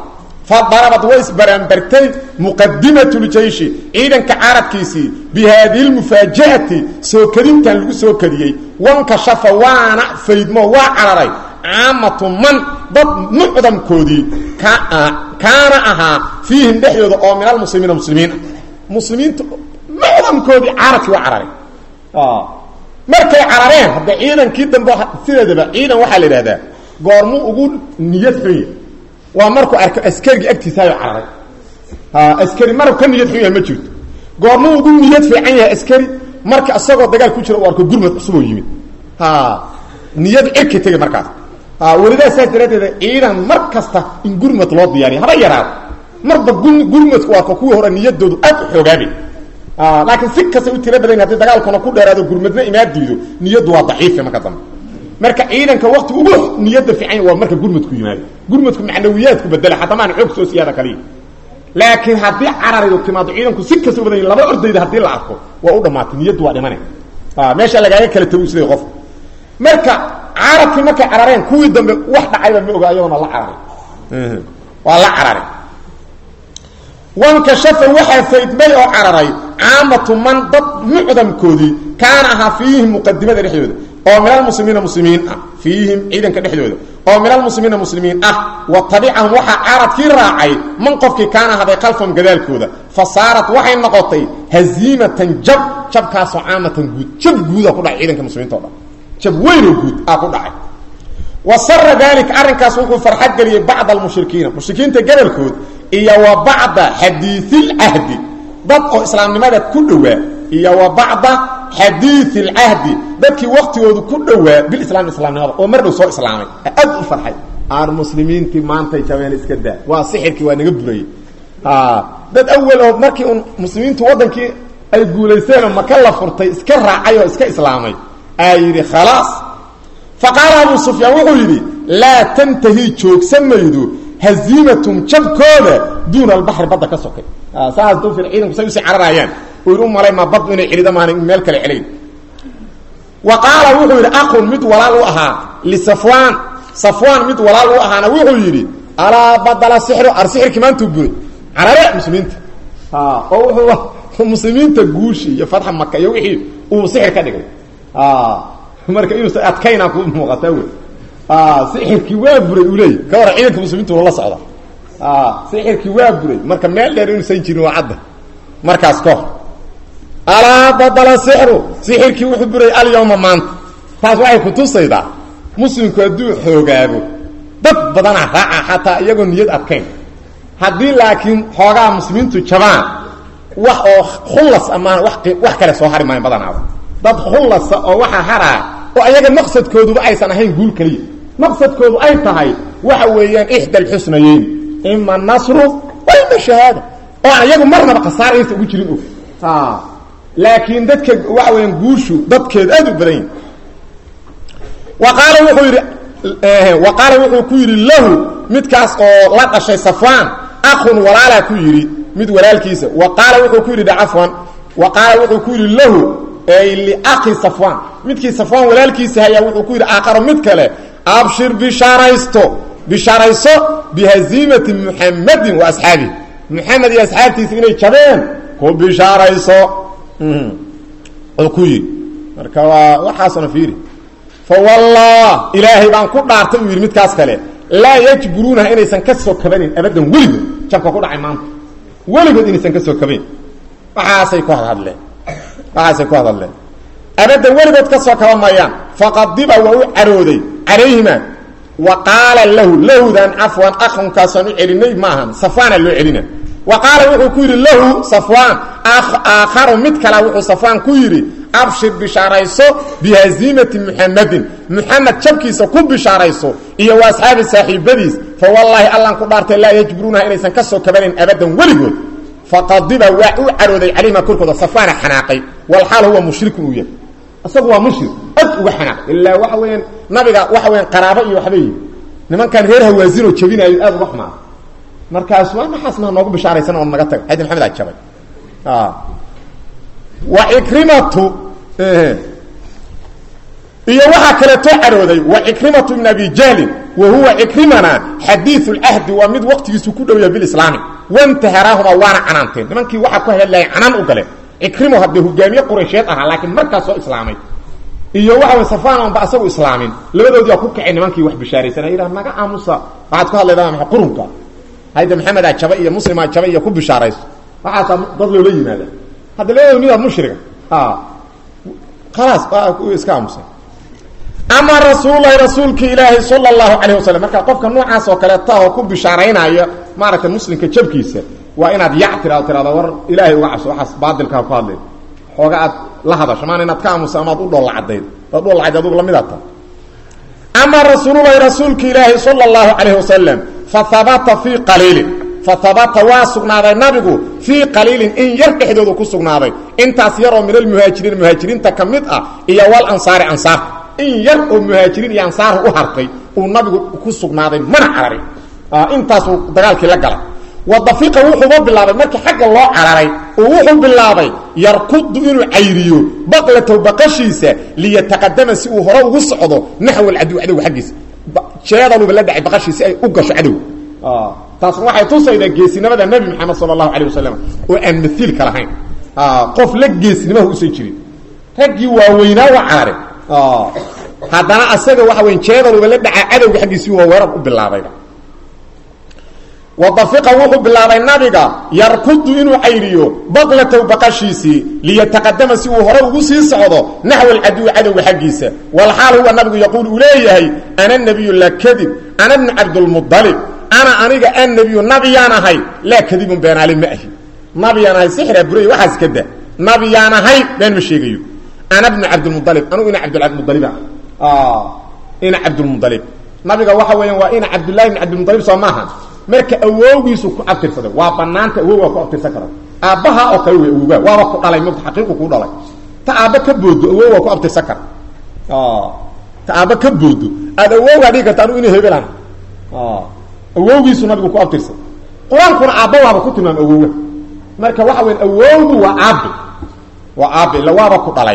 fadarabad way isbaraanbartay muqadimat ljeyshi ciidanka carabkiisii bi haadihi lmufaaja'ati soo kadintan lagu soo kadiyey wankashafa waana faydmo waa cararay caamatu man dad mucdamkoodii kaana ahaa fiihim dhexdooda oo min almuslimiina muslimiin muslimiinta mucdamkoodii carabkii waa cararay markay carareen hadda ciidankii dambe sideedaba ciidan waxaa la idhahdaa goormu ugu niyad xunya waa markuu arko askarigii agtiisaayo cararay askari marab ka niyad xun yahay ma jirto goormuu ugu niyad fiican yahay askari marka isagoo dagaal ku jira u arko gurmad cusuboo yimid niyad cirka tegay markaas welidaa saas daraaddeeda ciidan mar kasta in gurmad loo diyaariya haba yaraado marba gurmadku waa ka kuwii hore niyadoodu aad u xoogaabay laakiin si kastay u tira badan hadii dagaalkuna ku dheeraado gurmadna imaa diido niyaddu waa daciifa marka dambe marka ciidanka wakti ugu niyada fiican waa marka gurmadku yimaado gurmadku macnawiyaadku bedela hataa maan xoog soo siyaada kaliya laakiin haddii cararidu timaado ciidanku si kasta u badan laba ordayda haddii la arko waa u dhamaatay niyaddu waa dhimane meesha lagaaga kala tago isleey qof marka carabkii markay carareen kuwii dambe wax dhacayba ma oga ayagoona la cararay waa la cararay wankashafa waxaa faydmay oo cararay caamatu man dad mucdamkoodii kaana ahaa fiihim muqadimada dhexdooda oo min almuslimiina muslimiin ah fiihim ciidanka dhexdooda oo min almuslimiina muslimiin ah wa tabicahum waxaa carabkii raacay man qofkii kaana haday khalfahum gadaalkooda fa saarat waxay noqotay haziimatan jab jabkaasoo caamatan guud jab guuda ku dhacay ciidanka muslimiinta o dhan jab weynoo guud aa ku dhacay wa sara dalika arrinkaas wuxuu farxad geliyey bacda almushrikiina mushrikiinta gabalkood iyo wa bacda xadiiilcahdi dad oo islaamnimada ku dhowaa iyo wa bacda xadiii alcahdi dadkii waktigoodu ku dhowaa bilislaam islaamnimada oo mar dhow soo islaamay aad u farxay aar muslimiintii maantay jabeen iska daa waa sixirkii waa naga burayey dad awal oo markii un muslimiintu waddankii ay guulaysteenoo maka la furtay iska raacay oo iska islaamay aa yidhi khalaas fa qaala abu sufyaan wuxuu yidhi laa tantahi joogsan maydo haziimatum jabkooda duuna albaxri badda ka sokay saas dufir ciidanku say usii cararaayaan uu yidhi u malay ma bad inay celido maana meel kale celayn wa qaala wuxuu yidhi aqun mid walaal u ahaa lisafwaan safwaan mid walaal u ahaana wuxuu yidhi alaa badala sixru ar sixirkii maantuu buray carare muslimiinta oo wuxuu muslimiinta guushi iyo fatxa maka iyo wixii uu sixir ka dhigay marka inuusa adkaynaa ku muuqataa wey sixirkii waa buray uu leeyay ka hore ciidanka muslimiintu lala socda sixirkii waa buray marka meel dheer inuusan jirin waa cadda markaas ka hor alaa badala sixru sixirkii wuxuu buray alyawma maanta taas waxay kutusaydaa muslimku hadduu xoogaabo dad badanaa raaca xataa iyagoo niyad adkayn haddii laakiin xoogaa muslimiintu jabaan wax oo khullas amaan wax kale soo hari maayan badanaaba dad khullasa oo waxaa haraa oo ayaga maqsadkooduba aysan ahayn guul keliya maqsadkoodu ay tahay waxa weeyaan ixda alxusnayeyn ima nasru wa ima shahaada oo aan iyagu marnaba khasaar aysan ugu jirin og laakiin dadka waxa weyaan guushu dadkeedu aad u badan yahi wa qaala wuxuu yidhi wa qaala wuxuu ku yidhi lahu midkaas oo la dhashay safwaan akhun walaalaa ku yidhi mid walaalkiisa wa qaala wuxuu ku yidhi cafwan wa qaala wuxuu ku yidhi lahu ay liakhi safwaan midkii safwaan walaalkiisa hayaa wuxuu ku yidhi aakharo mid kale abshir bishaaraysto bishaarayso bihaziimati muxamadin wa asxaabihi muxamed iyo asxaabtiisa inay jabeen ku bishaarayso oo ku yidhi marka waa waxaasona fiiri fawallah ilaahay baan ku dhaartay uu yidhi midkaas kale laa yajburuunaha inaysan ka soo kabanin abadan weligood jabka ku dhacay maanta weligood inaysan ka soo kabayn waxaasay ku hadhadleen waxaasay ku hadadleen abadan weligood ka soo kaba mayaan faqadiba waa u carooday calayhima wa qaala lahu lahdan cafwan akhunkaasaan u celinay maahan safwaana loo celina wa qaala wuxuu ku yidhi lahu safwaan aakharu mid kala wuxuu safwaan ku yidhi abshir bishaarayso bihaziimati muxamadin muxamed jabkiisa ku bishaarayso iyo wa asxaabi saaxiibadiis fa wallaahi allan ku dhaartay laa yajburuunaha inaysan ka soo kabanayn abadan weligood faqadiba waa u carooday calayhima korkooda safwaana xanaaqay walxaal huwa mushrikun uu yahay isagu waa mushrik ad uga xanaaqay ilaa waxa weeyaan nabiga waxa weyaan qaraabo iyo waxba yihi nimankan reer hawaasinoo jabinayo aad uga xumaa markaas waa maxaas maa noogu bishaaraysan oo naga taga xadi maxamed aa jabay wa cikrimatu iyo waxaa kaleetoo carooday wa cikrimatu ibn abi jahlin wa huwa cikrimana xadiiu lcahdi waa mid waqtigiisu ku dhow yahay bilislaami wantaharaahuma waana canaanteen nimankii waxaa ku hadlaya canaan u galeen cikrimo haddee hogaamiye quraysheed ahaa laakiin markaas soo islaamay iyo waxa way safaan oonba asagu islaamin labadoodii aa ku kacay nimankii wax bishaaraysanaa yidhaha naga aamusa waxaad ku hadlaydaa maa qurunka hayda maxamedaa jaba iyo muslimaa jaba iyo ku bishaarayso waxaasaa dad loola yimaada hadda labadooda midaad mushriga khalaas iska aamusay ama rasuululahi rasuulka ilaahi sala allahu calayh wasalam marka qofka noocaas oo kaleeta oo ku bishaaraynaya maaragtay muslimka jabkiisa waa inaad yac tiraado tirado war ilaahay uga cabso waxaas baadilkaa ku hadlay xooga aad la hadasho maana inaad ka aamuso amaad u dhoolla caddayd daad dhoolla caddayd adugu lamidaad tahay ama rasuululahi rasuulka ilaahi sala allahu calayh wasalam fa habata fii qaliilin fa habata waa sugnaaday nabigu fii qaliilin in yar dhexdoodu ku sugnaaday intaas yaroo min almuhaajiriin muhaajiriinta ka mid ah iyo wal ansaari ansaarta in yar oo muhaajiriin iyo ansaar u hartay uu nabigu ku sugnaaday mana cararin intaasuu dagaalkii la galay wadafiqa wuxuuba bilaabay markii xagga loo cararay uu wuxuu bilaabay yarkudu inuu cayriyo baqlatow baqashiisa liyataqadama si uu hore ugu socdo naxw alcadow cadowga xaggiisa jeedaluba la dhacay baqashii si ay u gasho cadow taasna waxay tusaydaa geesinimada nebi maxamed sala allahu calay wasalam oo aan maiilka lahayn qof la geesnimaha usan jirin raggii waaweynaa waa carare haddana asaga waxa weyn jeedaluba la dhacaa cadowga xaggiisii waa weerar u bilaabayba wadafiqa wuxuu bilaabay nabiga yarkudu inuu cayriyo baqlatow baqashiisii liyataqadama si uu hore ugu sii socdo naxw alcaduwi cadowga xaggiisa walxaal huwa nabigu yaquul uu leeyahay ana nabiyu laa kadib ana bnu cabdulmualib ana aniga annabiyu nabiyaan ahay laa kadibun beenaali ma ahi nabiyaan ahay sixraa buray waxaas ka da nabiyaan ahay been ma sheegayo ana bnu cabdilmualib anugu ina cabdilmualib ah ina cabdulmualib nabiga waxa weeyaan waa ina cabdullahi bn cabdilmualib soo maaha marka awowgiisu ku abtirsaday waa banaanta awow waa ku abtirsan kara aabbaha oo kale wey awowga waaba ku dhalay mota xaqiiqu kuu dhalay ta aabba ka boodo awow waa ku abtirsan kara ta aabba ka boodo aada awowgaa dhigi karta anu ina hebelan awowgiisu nabigu ku abtirsan qur-aankuna aabba waaba ku tilmaama awowga marka waxa weya awowgu waa aabe waa aabe illa waaba ku dhalay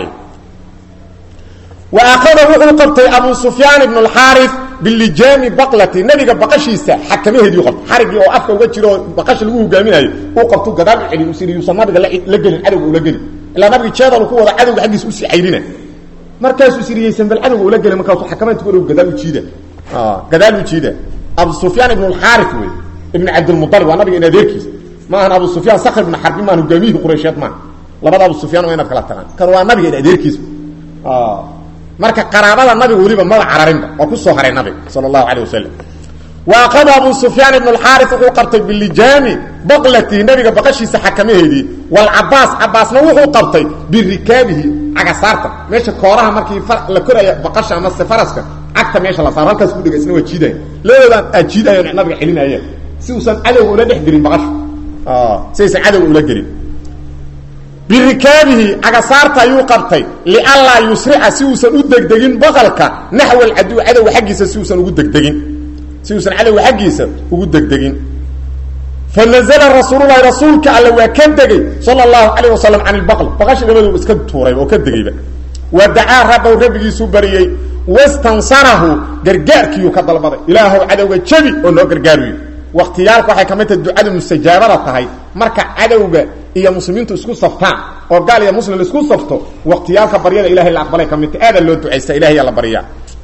wa akada wuxuu qabtay abu sufyaan ibn اlxaari bilijaami baqlati nabiga baqashiisa xakamaheedii qabtay xarigii oo afka uga jiro oo baqasha lagu hogaaminayo uu qabtu gadaal u celi usiri yuusan nabiga la gelin cadowga ula gelin ilaa nabiga jeedalu ku wada cadowga xaggiisa usii cayrina markaasuu siriyeysan bal cadowga ula gelin markaasuu xakamaynta ku gadaal u jiida gadaal u jiida abu sufyaan ibn اlxaari wey ibn cabdilmualib waa nabiga in adeerkiisa ma ahan abu sufyaan sakr ibn xarbi maan hogaamiyihii quraysheed maaha labada abu sufyaan waa inaad kala taqaan kan waa nabiga in adeerkiisa marka qaraabada nabiga weliba maba cararinba waa ku soo haray nabiga sal اlahu alيه wasalam waaqada abu sufyaan ibn اxaari wuxuu qabtay bilijaami baqlatihi nabiga baqashiisa xakamaheedii wlcabaas cabaasna wuxuu qabtay birikaabihi cagasaarta meesha kooraha markii la koraya baqasha amase faraska cagta meesha la saaro halkaas ku dhega isna waa jiidaya labadoodaan aad jiidayaan nabiga celinayeen si uusan cadowga ula dhex gelin baqasha si aysan cadowga ula gelin birikaabihi cagasaarta ayuu qabtay lianlaa yusrica si uusan u degdegin baqalka naxw alcaduw cadowga xaggiisa si uusan ugu degdegin si uusan cadowga xaggiisa ugu degdegin fa nazla rasuululahi rasuulka alle waa ka degay sala allahu calayh wasalam can ilbaql baqashi dhamaduu iska tuuray oo ka degayba wa dacaa rabbow rabbigiisuu bariyey wastansarahu gargaarkiiyuu ka dalbaday ilaahow cadowga jabi oo noo gargaariyo waktiyaalka waxay ka mid tahay ducadu mustajaabada tahay marka cadowga iyo muslimiintu isku saftaan oo gaal iyo muslim isku safto waktiyaalka baryada ilahay la aqbalay ka mid tahay aada loo ducaysta ilahay la baryaa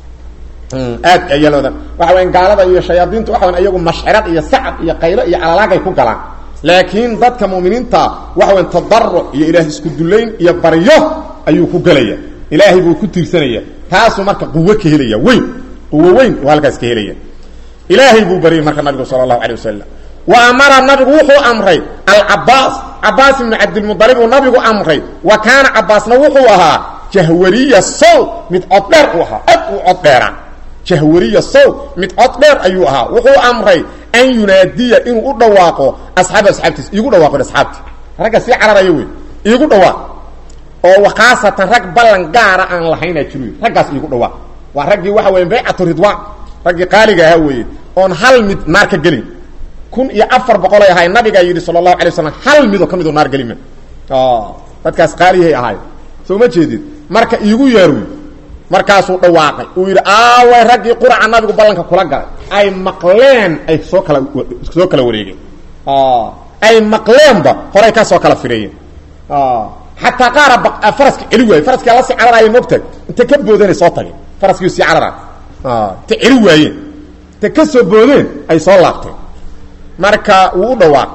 aad ayalooda waxa weya gaalada iyo shayaadiintu waxa weya iyagu mashcirad iyo sacab iyo qaylo iyo calalaagay ku galaan laakiin dadka mu'miniinta waxa weya tadaruc iyo ilaah isku dullayn iyo baryo ayuu ku gelaya ilaahay buu ku tiirsanaya taasuu marka quwo ka helaya weyn quwo weyn uu halkaas ka helaya ilaahay buu baryay marka nabigu sala allahu alay wasalam wa amara nabigu wuxuu amray alcabaas cabaas ibnu cabdilmualib uu nabigu amray wa kaana cabaasna wuxuu ahaa jahwariya sow mid coddheer uu ahaa ad uu coddheera jahwariya sow mid coddheer ayuu ahaa wuxuu amray an yunaadiya inuu u dhawaaqo asxaaba asxaabtiis iigu dhawaaqo asxaabti ragga sii cararaya wey iigu dhawaaq oo wakhaasatan rag ballan gaara aan lahaynaa jiro raggaas iigu dhawaaq waa raggii waxa weya baycatu ridwaan raggii qaaliga ahaa weeye oon hal mid naar ka gelin kun iyo afar boqolay ahay nabigaa yidhi sala allahu alay waslam hal midoo ka midoo naar gelima dadkaas qaaliyahay ahaay soo ma jeedid marka iigu yeer wey markaasuu dhawaaqay uu yidhi aaway raggii quraca nabigu ballanka kula galay ay maqleen ay soo kala soo kala wareegeen ay maqleenba horay ka soo kala fireeyeen xataa qaara faraska celi waayey faraskia la sii cararaaya mogtag inta ka boodanay soo tageen faraskii sii cararaay inta celi waayeen inta ka soo boodeen ay soo laabteen marka wuu u dhawaaq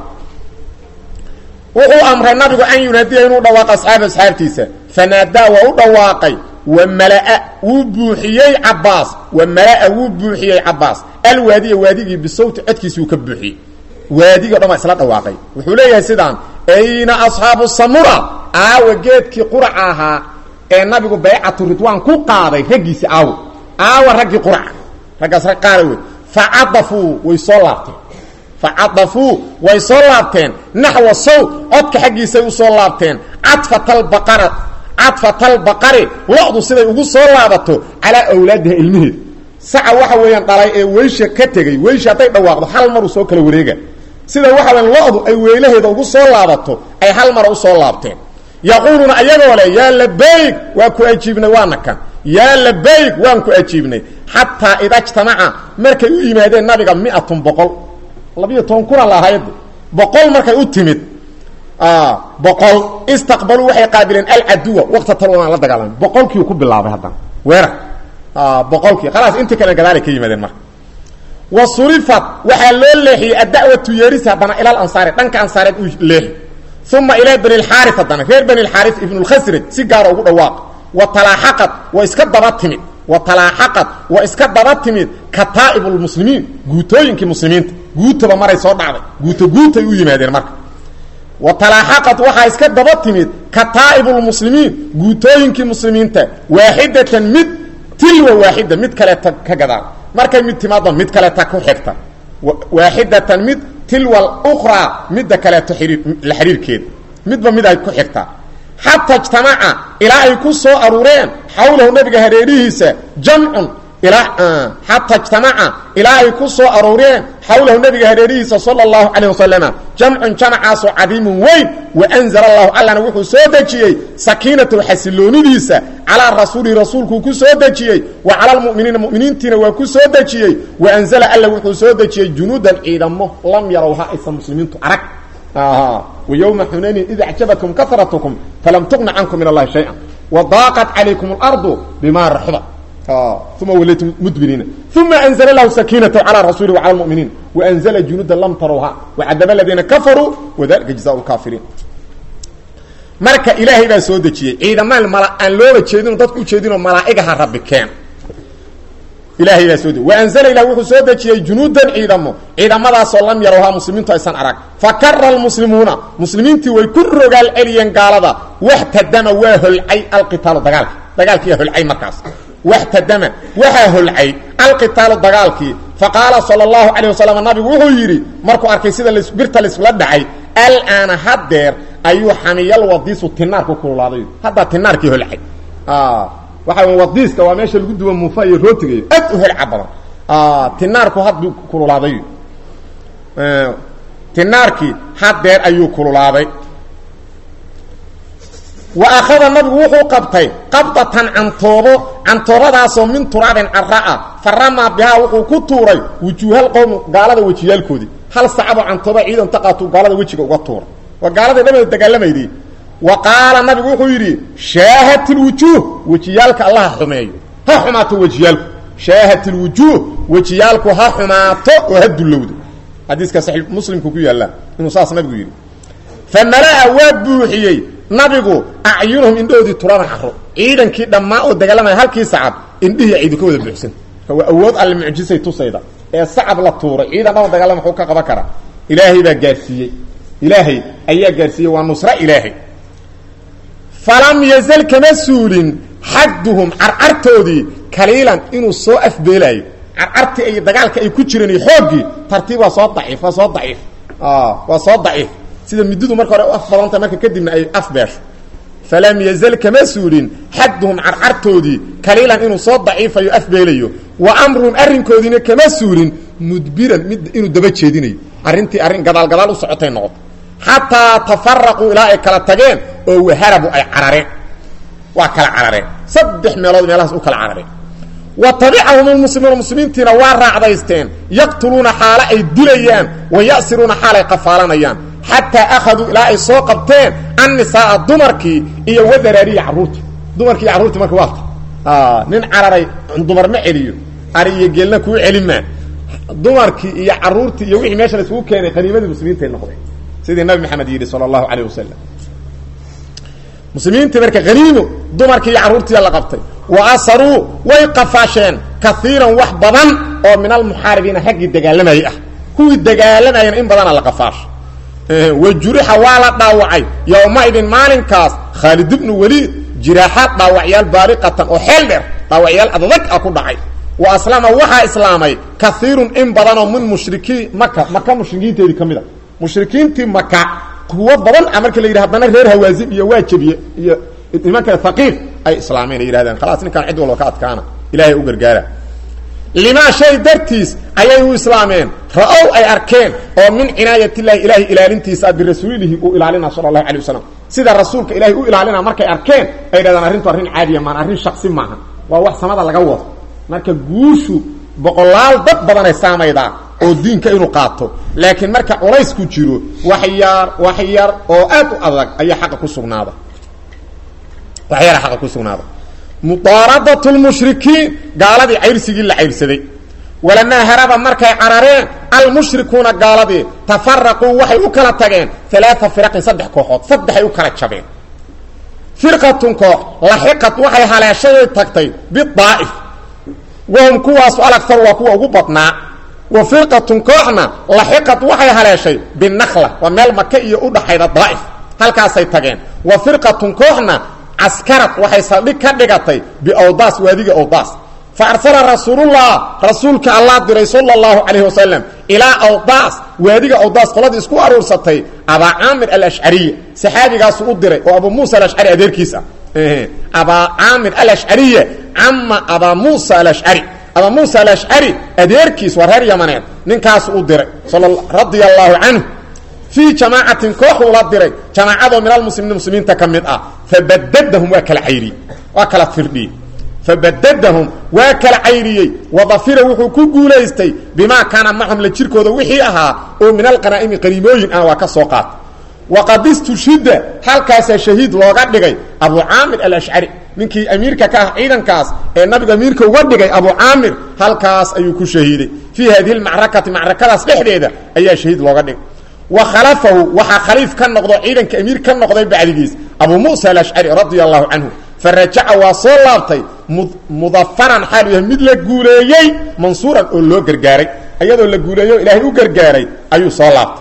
wuxuu amray nabigu an yunaadiya inuu dhawaaqo asxaaba asxaabtiisa fanaadaa waa u dhawaaqay wa malaa wuu buuxiyey cabaas wa malaa wuu buuxiyey cabaas alwaadiya waadigii bisawti codkiisi uu ka buuxiyey waadigo dhan waa isla dhawaaqay wuxuu leeyahay sidaan ayna asxaabu samura aawa geedkii quraca ahaa ee nabigu baycatu ridwaan ku qaaday raggiisi aawo aawa raggii quraca raggaas rag qaara wey facadafuu way soo laabteen facadafuu way soo laabteen naxwa saw codka xaggiisay usoo laabteen cadfatalbaqara cadfatalbaqari lo-du siday ugu soo laabato calaa awlaadiha ilmiheeda saca waxa weeyaan dhalay ee weysha ka tegey weysha hadday dhawaaqdo hal maruu soo kala wareega sida waxa weyan lo-du ay weylaheeda ugu soo laabato ay hal mara usoo laabteen yaquuluuna ayagoo le yaa labayg waa ku ajiibnay waana kan yaa labayg waan ku ajiibnay xataa ida jtamaca markay u yimaadeen nabiga miatun boqol labiyo toban kuna lahaayade boqol markay u timid boqol istaqbaluu waxay qaabileen alcaduwa waqta talwanaan la dagaalamay boqolkiiu ku bilaabay haddana weerar boqolkii khalaas intii kale gadaalay ka yimaadeen marka wa surifat waxaa loo leexiyey adda'watu yeeris haddana ila alansaari dhanka ansaareed uu leexi uma ilaa bani lxaaris haddana reer bani lxaaris ibnu lkhasraj si gaara ugu dhawaaq wa talaaxaqad wa iska daba timid wa talaaxaqad wa iska daba timid kataa'ib lmuslimiin guutooyinkii muslimiinta guutaba maray soo dhacday guuto guutay u yimaadeen marka wa talaaxaqad waxaa iska daba timid kataa'ib lmuslimiin guutooyinkii muslimiinta waaxidatan mid tilwa waaxida mid kaleeta ka gadaal markay mid timaaddo mid kaleeta ku xigta waaxidatan mid tilwa ukhraa midda kaleeto xiriir la xiriirkeeda midba mid ay ku xigtaa xataa ijtamaca ilaa ay ku soo aruureen xawlahu nabiga hareerihiisa jamcun ilaa xataa ijtamaca ilaa ay ku soo aruureen xawlahu nabiga hareerihiisa sala allahu calayh wasalama jamcun jamacaasoo cadiimun weyn wa anzala allahu allana wuxuu soo dejiyey sakiinatahu xasiloonidiisa calaa rasuulihi rasuulkuu ku soo dejiyey wa cala lmu'miniina mu'miniintiina waa ku soo dejiyey wa anzala alla wuxuu soo dejiyey junuudan ciidamo lam yarawha aysan muslimiintu arag ويوم حنين إذا أعجبتكم كثرتكم فلم تغن عنكم من الله شيئا وضاقت عليكم الأرض بما رحبت ثم وليتم مدبرين ثم أنزل الله سكينة على رسوله وعلى المؤمنين وأنزل جنودا لم تروها وعذب الذين كفروا وذلك جزاء الكافرين marka ilaahay baa soo dejiyey ciidamada mala aan looga jeedin dadku u jeedin malaa'igaha rabbi keen ilaahay baa soo dejiyey wa anzala ilah wuxuu soo dejiyey junuudan ciidamo ciidamadaasoo lam yarawhaa muslimiintu aysan arag fakara almuslimuuna muslimiintii way ku rogaal celiyeen gaalada waxtadama waa holcay alqitaalu dagaalki dagaalkiiyaa holcay markaas waxtadama waxaa holcay alqitaalu dagaalkii faqaala sala allahu calayh wasalam nabigu wuxuu yidhi markuu arkay sida birta laisula dhacay alaana haddeer ayuu xamiyal wadiisu tinaarku kululaaday haddaa tinaarkii holcay waxa w wadiiska waa meesha lagu duwa muufa iyo rootiga aad u holca badan tinaarku hadduu kululaaday tinaarkii haddeer ayuu kululaaday wa akhada nabigu wuxuu qabtay qabdatan cantoobo cantoobadaasoo min turaabin cara-a faramaa bihaa wuxuu ku tuuray wujuuhal qowm gaalada wejiyaalkoodii hal sacaboo cantooba ciidan taqaatuu gaalada wejiga uga tuuray waa gaalada dhamada dagaalamayday wa qaala nabigu wuxuu yidhi shaahat lwujuuh wejiyaalka allaha xumeeyo ha xumaato wejiyaalku shaahat lwujuuh wejiyaalku ha xumaato oo ha dullowdo xadiiska saxiix muslimku ku yaallaa inuu saas nabigu yidhi fa malaa waa buuxiyey nabigu acyunahum indhahoodii turaban caro ciidankii dhammaa oo dagaalamaya halkii sacab indhihii ciidu ka wada buuxsan waa awood alle mucjisay tusayda ee sacab la tuuray ciidan dhama dagaalama muxuu ka qaban karaa ilaahay baa gaarsiiyey ilaahay ayaa gaarsiiyey waa nusro ilaahay falam yazal kama suulin xadduhum carcartoodii kaliilan inuu soo afbeelaayo carcartii ay dagaalka ay ku jireen iyo xooggii tartiib waa soo daciif waa soo daciif waa soo daciif sida mididu marka hore u af badanta marka kadibna ay af beesho falam yazal kama suulin xadduhum carcartoodii kaliilan inuu soo daciifayo afbeelayo wa amruhum arrinkoodiina kama suulin mudbiran mid inuu daba jeedinayo arrintii arrin gadaal gadaal u socotay noqoto xataa tafaraquu ilaa ay kala tageen oo waharabu ay carareen waa kala carareen saddex meelood meelahaas u kala carareen wa tabicahum lmuslimuuna muslimiintiina waa raacdaysteen yaqtuluuna xaalo ay dilayaan wa ya'siruuna xaalay qafaalanayaan xataa akhaduu ilaa ay soo qabteen annisaaa dumarkii iyo wadaraariya carruurtii dumarkii iyo carruurtii marka waata nin cararay dumar ma celiyo ari iyo geelna kuu celimaa dumarkii iyo caruurtii iyo wixii meesha la isugu keenay qaniimadii muslimiintay noqdeen sidii nabi maxamed yidhi sala allahu calayh wasalam muslimiintii marka haniimo dumarkii iyo carruurtiiya la qabtay wa asaruu way qafaasheen kaiiran wax badan oo min almuxaaribiina raggii dagaalamayay ah kuwii dagaalamayana in badana la qafaasho wa jurixa waa la dhaawacay yowmaidin maalinkaas khaalid ibnu weliid jiraaxaad dhaawacyaal baaliqatan oo xeel dheer dhaawacyaal adadag ah ku dhacay wa aslama waxaa islaamay kaiirun in badanoo min mushrikiin maka maka mushrikiinteedii ka mid a mushrikiintii maka kuwo badan a marka la yidhi haddana reer hawaazin iyo waa jebiye iyo nimanka haqiif ay islaameen ay yidhahdeen khalaas ninkaan cid walba ka adkaana ilahay u gargaara limaa shay dartiis ayay u islaameen ra-ow ay arkeen oo min cinaayatillahi ilaahay ilaalintiisa birasuulihi uu ilaalina sala allahu alay wasalam sida rasuulka ilahay u ilaalina markay arkeen ay dhahdaan arrintu arrin caadiya maan arrin shaksi maaha waa wax samada laga wado marka guushu boqolaal dad badanay saamaydaa oo diinka inuu qaato laakiin marka culaysku jiro wax yar wax yar oo aad u adag ayaa xaqa ku sugnaada wax yara xaqa ku sugnaada mudaaradat lmushrikiin gaaladii cayrsigii la cayrsaday walamaa haraba markay carareen almushrikuuna gaaladii tafaraquu waxay u kala tageen alaaa firaqin saddex kooxood saddexay u kala jabeen firqatun koox laxiqat waxay haleeshaday tagtay bidaa'if wahum kuwaasu alaktar waa kuwa ugu badnaa wa firqatun kooxna laxiqat waxay haleeshay binakla waa meel maka iyo u dhaxayda daa'if halkaasay tageen wa firqatun kooxna caskarad waxay saldhig ka dhigatay biawdaas waadiga awdaas fa arsala rasuulullah rasuulka allah diray sala allahu calayhi wasalam ilaa awdaas waadiga awdaas qoladii isku aruursatay abaa caamir alashcariya saxaabigaasu u diray oo abuu muusa alashcari adeerkiis ah abaa caamir alashcariya cama abaa muusa alashcari abaa muusa alashcari adeerkiis waa reer yamaneed ninkaasu u diray radia allahu canhu fii jamaacatin kooxuu la diray jamaacadoo min almuslimiin muslimiinta ka mid ah fabadadahum waa kala cayriyey waa kala firdhiyey fabadadahum waa kala cayriyey wadafira wuxuu ku guulaystay bimaa kaana macahum la jirkooda wixii ahaa oo min alqanaa'imi qaniimooyin ah waa ka soo qaata waqad istushida halkaasaa shahiid looga dhigay abu caamir alashcari ninkii amiirka ka ah ciidankaas ee nabiga amiirka uga dhigay abu caamir halkaas ayuu ku shahiiday fii hadihi lmacrakati macrakadaas dhexdeeda ayaa shahiid looga dhigay wa khalafahu waxaa khaliif ka noqdo ciidanka amiir ka noqday bacdigiis abu muusa alashcari radia allahu canhu fa rajaca waa soo laabtay mudafaran xaalu yahay mid la guuleeyey mansuuran oo loo gargaaray iyadoo la guuleeyo ilaahay u gargaaray ayuu soo laabtay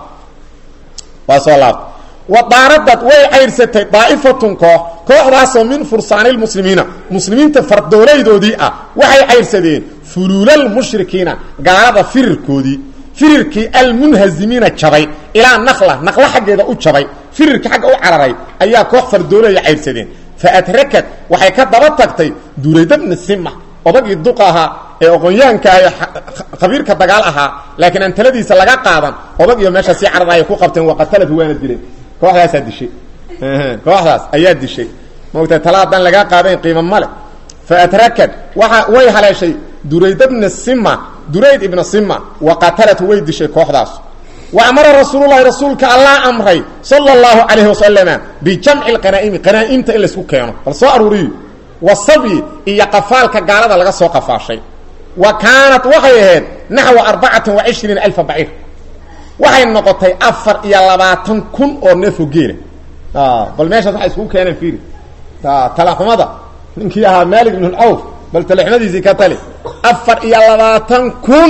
waa soo laabtay wa daaradad way cayrsatay daa'ifatun koox kooxdaasoo min fursaani lmuslimiina muslimiinta fardoolaydoodii ah waxay cayrsadeen fuluulalmushrikiina gaalada firirkoodii firirkii almunhazimiina jabay ilaa nakla naqla xaggeeda u jabay firirkii xagga u cararay ayaa koox fardooleya cayrsadeen fa adrakad waxay ka daba tagtay duraydabna sima odagii duq ahaa ee oqonyahanka ah ee khabiirka dagaal ahaa laakiin aan taladiisa laga qaadan odag iyo meesha sii cararaaya ku qabteen waqataladu waana dileen kooxdaasaa dishay kooxdaas ayaa dishay maogta tala haddaan lagaa qaadayn qiimo male fa adrakad waa way haleeshay durayd bna sima durayd ibna sima wa qatalatu way dishay kooxdaas wa amara rasuululahi rasuulka allah amray sala اllahu calayhi wasalama bijamci lqanaa'imi qanaa'imta in laysku keeno bal soo aruuriyo wasabyi iyo qafaalka gaalada laga soo qafaashay wa kaanat waxay ahayd naxwa arbacatan wa cishriina alfa baciir waxay noqotay afar iyo labaatan kun oo neefo geela bal meeshaas waxay iskugu keeneen fiiri talaxumada ninkii ahaa maalik ibn cawf bal talaxumadiisii ka tali afar iyo labaatan kun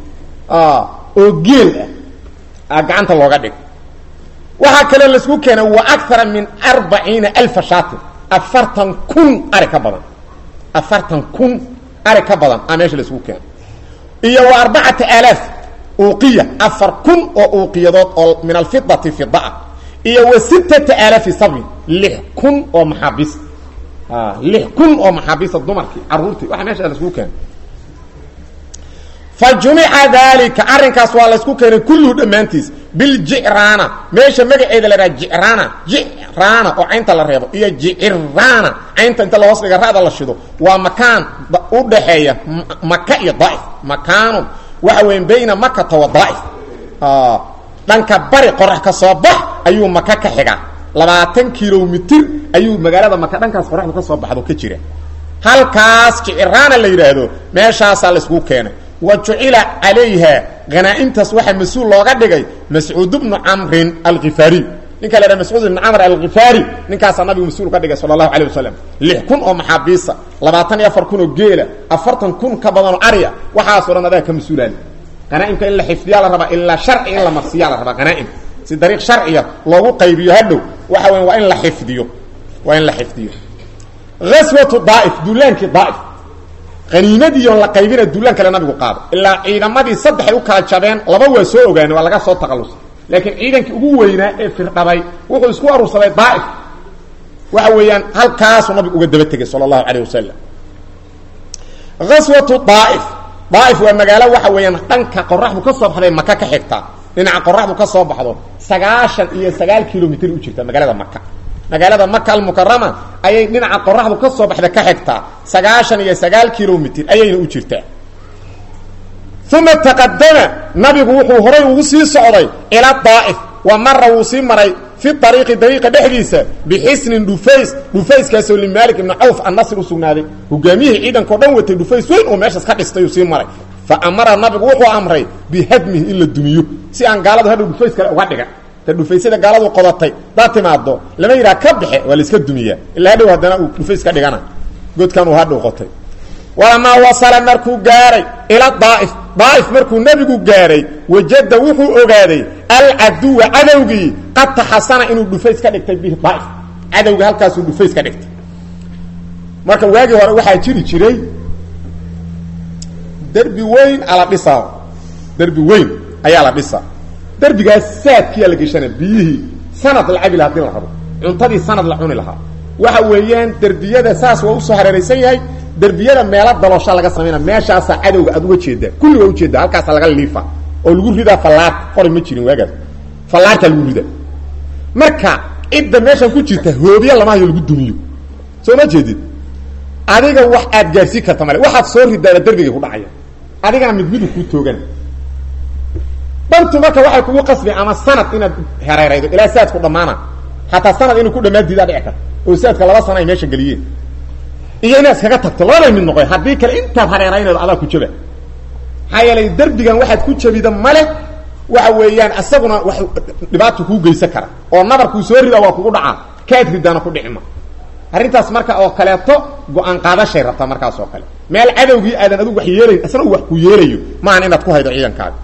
oo geel ah gacanta looga dhig waxaa kaloo laisku keenay wa akara min arbaciina alfa shaatin afartan kun ari ka badan afartan kun ari ka badan a meesha laisku keenay iyo wa arbacata aalaaf uuqiya afar kun oo uuqiyadood oo min alfidati fida ah iyo wa sittata aalaafi sabin lix kun oo maxaabiis lix kun oo maxaabiista dumarkii caruurtii waxa meesha laisku keenay fa jumica daalika arrinkaas waa laysku keenay kulluhu dhammaantiis biljicraana meesha magaceeda la dhaha jicraana jicraana oo caynta la reebo iyo jiciraana caynta inta lahoos dhiga ra'da la shido waa makaan u dhaxeeya maka iyo daa'if makaanun waxa weya bayna makata wa daa'if dhanka bari qorax ka soo bax ayuu maka ka xigaa labaatan kilomitir ayuu magaalada maka dhankaas qoraxdu ka soo baxdo ka jira halkaas jiciraana la yidhaahdo meeshaasaa layskugu keenay wa jucila calayha hanaa-imtaas waxaa mas-uul looga dhigay mascuud bnu camrin alkifaariy ninka la dhaha mascuud ibnu camr alkifaari ninkaasaa nabigu mas-uul ka dhigay sala allahu calay wasalam lix kun oo maxaabiisa labaatan iyo afar kun oo geela afartan kun ka badanoo ariya waxaasoo dhan adaa ka mas-uulaali hanaaimka in la xifdiyaa la rabaa ilaa sharci in la marsiyaa la rabaa hanaaim si dariiq sharciya loogu qaybiyo hadhow waxa weya waa in la xifdiyo waa in la xifdiyo aswatu daaif duulaankii daaif qaniimadiion la qaybina duulaan kale nabigu qaado ilaa ciidamadii saddexay u kala jabeen laba waa soo ogaanay waa laga soo taqalusay laakiin ciidankii ugu weynaa ee firdhabay wuxuu isku aruursaday daaif waxa weeyaan halkaasuu nabigu uga daba tegay sala allahu calayh wasalam aswatu daaif daaif waa magaalo waxa weeyaan dhanka qoraxdu ka soo baxday maka ka xigta dhinaca qoraxdu ka soo baxdo sagaashan iyo sagaal kilomitr u jirta magaalada maka magaalada maka almukarama ayay dhinaca qoraxdu ka soo baxda ka xigtaa sagaashan iyo sagaal kilomitr ayayna u jirtaa uma taqadama nabigu wuxuu horay ugu sii socday ila daa'if wa mara wuu sii maray fi ariiqi dariiqa dhexdiisa bixisnin dhufays dhufayskaasoo limaalik ibni cawf annasr u sugnaaday hogaamiyihii ciidankao dhan watay dhufays weyn oo meeshaas ka dhistay uu sii maray fa amara nabigu wuxuu amray bihadmihi in la dumiyo si aan gaaladu hadhow dhufays kale uga dhigan ta dhufaysyada gaaladu qodatay daa timaado lama yidhaha ka baxe waa laiska dumiyaa ilaa hadhow haddana uu dhufays ka dhigana godkan uu hadhow qotay walamaa wasala markuu gaaray ila daa'if daa'if markuu nebigu gaaray wajada wuxuu ogaaday alcaduwa cadowgii qad taxasana inuu dhufays ka dhigtay bihi daa'if cadowgii halkaasuu dhufays ka dhigtay marka waagii hore waxaa jiri jiray derbi weyn ala dhisaa derbi weyn ayaa la dhisaa derbigaas saadkiyaa la geshana biyihii sanad la cabi laha hadii la rabo cuntadii sanad la cuni lahaa waxa weeyaan derbiyada saas waa usoo hareeraysan yahay derbiyada meelo daloosha laga samayna meeshaasaa cadowga aad uga jeedaa kulli waa ujeedaa halkaasa laga liifa oo lagu ridaa fallaar qori ma jirin waagaas fallaartaa lagu ridaa marka cidda meeshan ku jirta hoobiya lama hayo lagu dumiyo soo ma jeedid adiga wax aad gaarsiin karta male waxaad soo ridaaba derbigay ku dhacaya adigana mid midu kuu toogana dantu marka waxay kugu qasbi ama sanad inaad hereeraydo ilaa saadku dhammaana hataa sanad inuu ku dhammaan diidaa dhici karta oo saadka laba sana ay meesha geliyeen iyo inaad iskaga tagto labada mid noqoy haddii kale intaad hareeraynaydo adaa ku jaba maxaa yeelay derbigan waxaad ku jabida male waxa weeyaan isaguna wax dhibaata kuu geysan kara oo nabarkuu soo ridaa waa kugu dhacaa kaad ridaana ku dhicima arrintaas marka oo kaleeto go-aan qaadashay rabtaa markaas oo kale meel cadowgii aadan adigu wax yeelayn isna uu wax ku yeelayo maahan inaad ku haydo ciidankaaga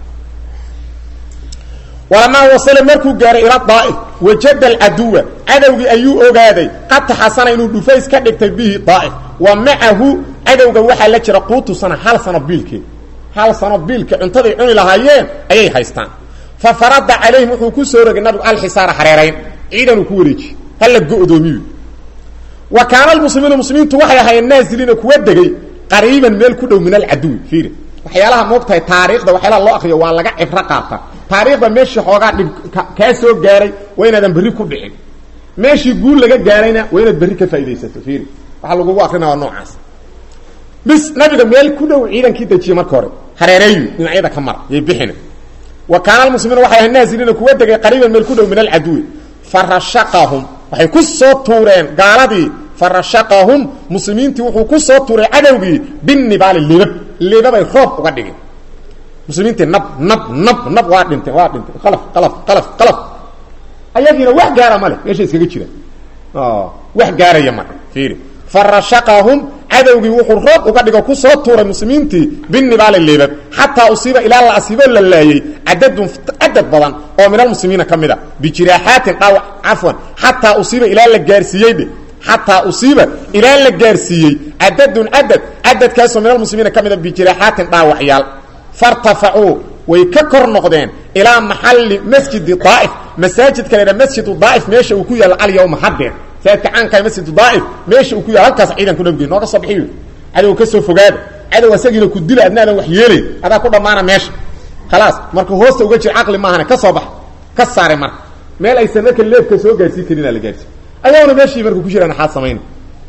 walamaa wasala markuu gaaray ila daa'if wajada alcaduwa cadowgii ayuu ogaaday qad taxasana inuu dhufays ka dhigtay bihi daa'if wa macahu cadowga waxaa la jira quutu sana hal sano biilkeed hal sano biilka cuntaday cuni lahaayeen ayay haystaan fa farada calayhim wuxuu ku soo rogay nabigu alxisaara hareerayn ciidanuu ku wareejiye hala go-doomiyu wa kaana almuslimiinu muslimiintu waxay ahaayeen naaziliina kuwa degay qariiban meel ku dhow min alcaduwi fiiri waxyaalaha moogtahay taariikhda waxyaalaha loo akriyo waa laga cibro qaata taariikhda meeshii xoogaa dhib kaa soo gaaray waa inaadan berri ku dhicin meeshii guul laga gaarayna waa inaad berri ka faa'idaysato fiiri waxaa lagugu akrina waa noocaas bis nabiga meel ku dhow ciidankii dejiye marka hore hareereeyu dhinacyada ka mara yay bixina wa kaana almuslimiina waxay ahayn naaziliina kuwa degay qariiban meel ku dhow min alcaduwi farashaqahum waxay ku soo tuureen gaaladii farashaqahum muslimiintii wuxuu ku soo tuuray cadowgii binibaali libab libabay roob uga dhigeen muslimiintii nab nab nab nab waa dhinteen waa dhinteen qalaf qalaf qalaf qalaf ayagiina wax gaara male meesha iskaga jira wax gaaraya male fiiri farashaqahum cadowgii wuxuu roob uga dhigo ku soo tuuray muslimiintii binibaali libab xataa usiiba ilaa la asiibo la laayey cadadun cadad badan oo min almuslimiina ka mid a bijiraaxaatin dhaawac cafwan xataa usiiba ilaa la gaarsiiyey xataa usiiba ilaa la gaarsiiyey cadadun cadad cadadkaasoo min almuslimiina ka mid a bijiraaxaatin dhaawacyaal fartafacuu way ka kor noqdeen ilaa maxalli masjidi daa'if masaajidka la ydhaha masjidu daa'if meesha uu ku yaalla alyawma haddeen masaajidka caankaha masjidu daa'if meesha uu ku yaalla halkaas ciidanku nabigey nooga soo bixiyo cadow ka soo fogaada cadow asagiina ku dila adnaadan wax yeelayn adaa ku dhammaana meesha khalaas marka hoosta uga jir caqli maahane ka soo bax ka saare marka meel aysan marka leefka soo gaarsiin karinaa la gaarsiin ayagoona meeshii marka ku jiraan axaad samayna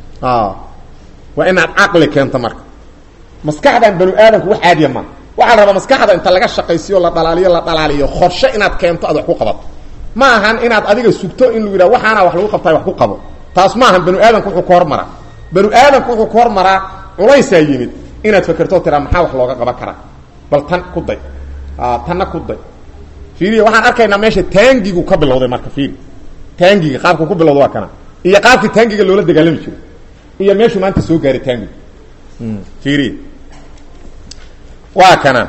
waa inaad caqli keento marka maskaxdan banu aadamku wax caadiya maa waxaa la rabaa maskaxda inta laga shaqaysiyo la dhalaaliyo la dhalaaliyo qorshe inaad keento aad wax ku qabato ma ahan inaad adiga sugto in lagu yidhaha waxaana wax lagu qabtaa wax ku qabo taas ma ahan banu aadamku wuxuu ka hormaraa banu aadamku wuxuu ka hormaraa culaysaa yimid inaad fakerto tiraa maxaa wax looga qaban karaa bal tan ku day tanna ku day fiiriya waxaan arkaynaa meesha taangigu ka bilowday marka fiiri taangiga qaabku ku bilowda waa kana iyo qaabkii taangiga loola dagaalami jiro iyo meeshuu maanta soo gaaray taangigu fiiriya waa kana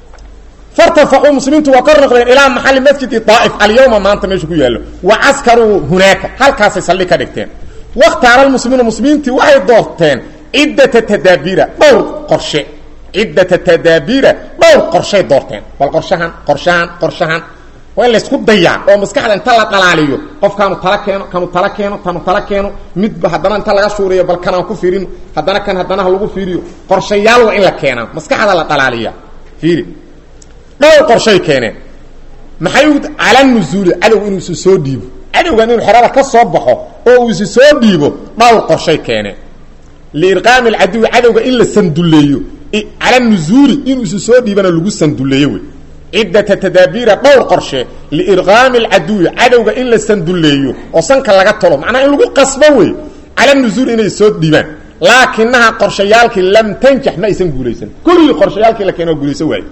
fartafacuu muslimiintu waa kor noqdeen ilaa maxali masjidi daa'if alyawma maanta meeshu ku yaallo wa caskaruu hunaaka halkaasay saldhig ka dhigteen wakhtaara lmuslimiina muslimiintii waxay doorteen ciddata tadaabiira dhowr qorshe ciddata tadaabiira dhowr qorshay doorteen bal qorshahan qorshahan qorshahan waa in laysku dayaa oo maskaxda inta la dhalaaliyo qofkaanu tala keeno kanu tala keeno kanu tala keeno midba haddana inta laga shuuriyo bal kanaan ku fiirino haddana kan haddana ha lagu fiiriyo qorshayaal waa in la keenaa maskaxda la dhalaaliya fiiri dhowr qorshay keeneen maxay u cala nuzuuli cadow inuu isu soo dhiibo cadowgan inuu xerada ka soo baxo oo uu isi soo dhiibo dhowr qorshay keeneen liirqaami alcaduwi cadowga in la sanduleeyo cala nuzuuli inuu isu soo dhiibana lagu sanduleeyo wey ciddata tadaabiira dhowr qorshe liirqaami alcaduwi cadowga in la sanduleeyo oo sanka laga tolo macnaha in lagu qasbo wey cala nuzuul inay soo dhiibaan laakinaha qorshayaalkii lam tanjax ma aysan guulaysan kulligii qorshayaalkii la keeno waa guulaysan waaye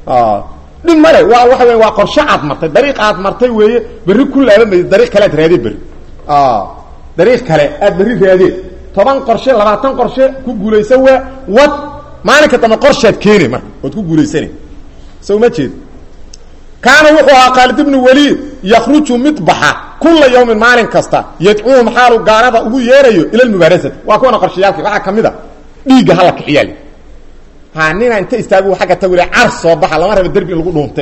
dhib male waa waxa wey waa qorshe aad martay dariiq aad martay weeye berri ku laaban maysa dariiq kale aad raadee berri dariiq kale aad berri raadee toban qorshe labaatan qorshe ku guulaysan waa wad maalinka dambe qorshaad keene marka ood ku guulaysane so ma jeed kaana wuxuu ahaa khaalid ibnu waliid yakruju mid baxa kula yawmin maalin kasta yadcuuhum xaalu gaalada ugu yeerayo ila lmubaarasati waa kuwana qorshayaalki waxaa ka mid a dhiigga hala kiciyaal ha nina inta istaagu agga tagule car soo baxa lama raba derbi in lagu dhuunte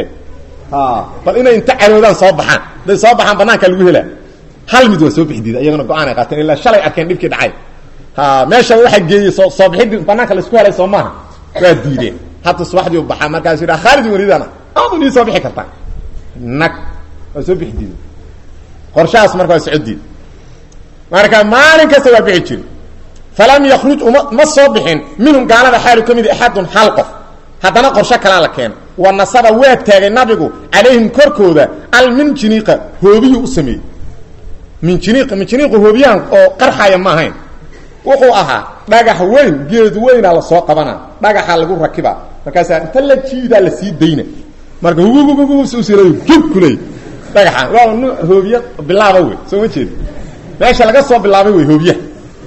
bal inay inta caroodaan soo baxaan haday soo baxaan banaankaa lagu helaa hal mid waa soo bixdiida iyagana go-aan ay qaateen ilaa shalay arkeen dhibkii dhacay meesha waxaa geeyey soo soo bixidii banaanka laisku helay soo maaha waa diideen hadda subaxdii u baxaa markaasu yidhaha khaalid waliidana aadu nii soo bixi kartaa nag waa soo bixi diida qorshahaas marka waa socodiid marka maalin kasta waa bixi jiri falam yakruj uma ma soo bixin minhum gaalada xaalu ka mid axadun hal qof haddana qorsho kalaa la keena wa nasaba waa taagay nabigu calayhim korkooda alminjiniiqa hoobiyuu u sameeyey minjiniiq minjiniiqu hoobiyahan oo qarxaya ma ahayn wuxuu ahaa dhagax weyn geed weynaa lasoo qabanaa dhagaxaa lagu rakibaa markaasaa inta la jiidaa la sii dayna marka hugugugugusila jub kuley dhagaxaan waa n hoobiya bilaaba wey soo ma jeeda meesha laga soo bilaabay wey hoobiyaha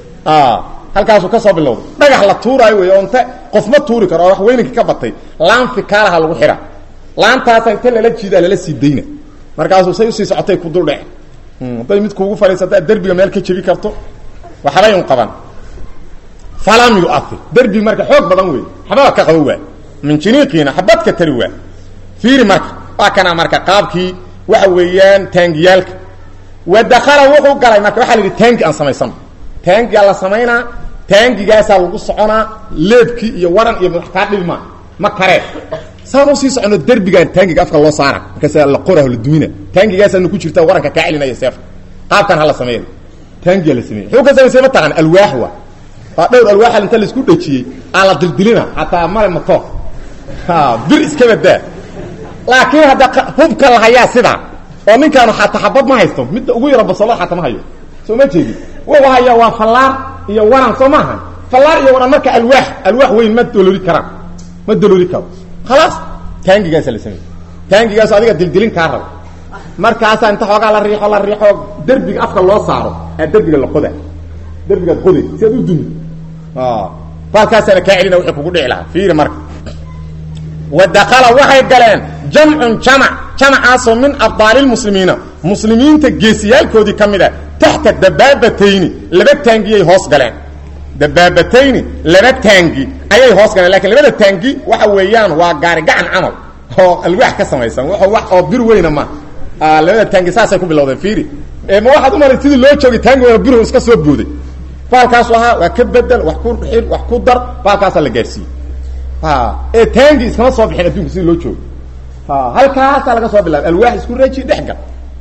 halkaasuu ka soo bilowday dhagax la tuuraayo wey oo inta qof ma tuuri karo oo wax weyninka ka batay laan fikaalaha lagu xidha laantaasa inta lala jiidaa lala sii dayna markaasuu say usii socotay ku dul dhece hadday mid kuugu fadhiisata derbiga meel ka jebi karto waxbay un qaban falam yuair derbi marka xoog badan wey xababa ka qabo waa minjiniiqiina xabadka tari waa fiiri marka waa kana marka qaabkii waxa weeyaan taangiyaalka wa dakala wuxuu galay marka waxaa la yidhi taangi aan samaysano taangigaa la samaynaa taangigaasaa lagu soconaa leebkii iyo waran iyo madax kaa dhibma ma karee saan usii socono derbigaan taangiga afka loo saara markaasa la qoraho la dumina taangigaasaana ku jirta waranka kaa celinaya seefka qaabkan hala sameeya taangigaa la sameeya wuxuu ka samaysay ma taqaan alwaax wa waa dhowr alwaaxa inta laisku dhajiyey aa la dildilina xataa male mato bir iska badaa laakiin hadda hubka la hayaa sidaa oo ninkaanu xataa xabad ma haysto midda ugu yaro basalo xataa ma hayo soo ma jeedi wuxuu hayaa waa fallaar iyo waran soo maaha fallaar iyo waran marka alwaax alwaax weyn ma dolooli karaan ma dolooli karo khalaas taangigaasa la sameeyey taangigaasu adiga dildilin kaa rabo markaasaa inta xoogaa la riixo la riixo derbiga afka loo saaro aa derbiga la qoda derbigaad qoday si aad u dumi baalkaasaana kaa celina wixii kugu dhici lahaa fiiri marka wa dakala waxay galeen jamcun jamac jamacaasoo min abdaali lmuslimiina muslimiinta geesiyaalkoodii ka mid a taxta dabaabatayni laba taangiyay hoos galeen dabaabatayni laba taangi ayay hoos galeen lakiin labada taangi waxa weeyaan waa gaari gacan camal oo alwaax ka samaysan wax oo bir weyna ma labada taangi saasay ku bilowdeen fiiri ma waxaad u malay sidii loo joogay taangi weyna birhu iska soo booday baalkaasu ahaa waa ka bedel wax ku xil wax ku dar baalkaasaa la gaarsiiyey ee taangi iskama soo bixin adduunka sida loo joogo halkaasaa laga soo bilaabay alwaax isku reeji dhexgal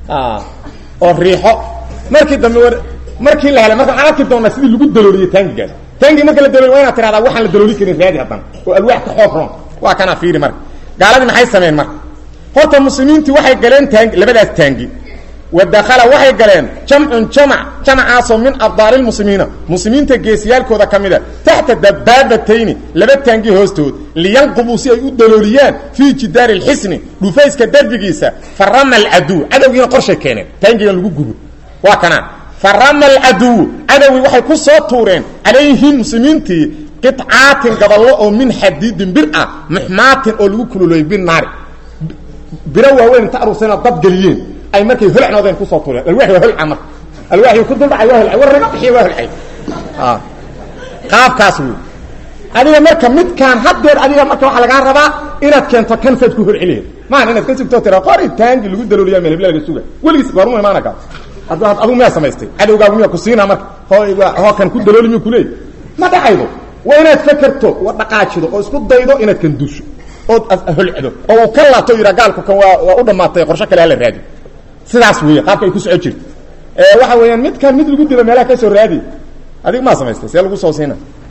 oo riixo markii dambe war markii la helay marka waxaan arki doonaa sidii lagu dalooliyey taangigaas taangi marka la dalooliy waa inaad tiradaa waxaan la dalooli karin raadi haddana oo alwaax ka xoog roon waa kanaa fiiri marka gaaladii maxay sameyn marka horta muslimiintii waxay galeen taangi labadaas taangi wadakala waxay galeen jamcun jamac jamacaasoo min abdaali lmuslimiina muslimiinta geesiyaalkooda ka mida taxta dabaabatayni laba taangi hoostood liyanqubuu si ay u dalooliyaan fii jidaari lxisni dhufayska derbigiisa farama alcaduw cadowgiina qorshay keeneen taangigan lagu gubo waa kanaa farama alcaduw cadowgii waxay ku soo tuureen calayhim muslimiintii qicaatin gaballo oo min xadiidin bir ah muxmaatin oo lagu kululeeyey binaari biro waaweyn inta aruursana dab geliyeen ay markay holcnoodeen kusoo tuureen alwaaxi waa holca marka alwaaxi ku duldhacay waa holcay war naga bixiya waa holcay qaabkaas wey adiga marka midkaan haddeer adiga marka waxaa lagaa rabaa inaad keento kan saad ku holceliheed maahan inaad ka sugtoo tira qori taangi lagu dalooliya meel hebla laga suga weligiis goormu imaana kaas adigu miyaa samaystay cadowgaagu miyaa ku siinaa marka hoo kan ku dalooli miyu kuleey ma dhacaydo waa inaad fakerto wa dhaqaajido oo isku daydo inaad kan duusho ood holcdo oo uu ka laabto yidhaa gaalku kan waa waa u dhammaatay qorsho kale hala raadi sidaas weeye qaabka ay ku soco jirto waxa weeyaan midkan mid lagu dilo meelaha ka soo raadi adig maa samaystay see lagu soo siina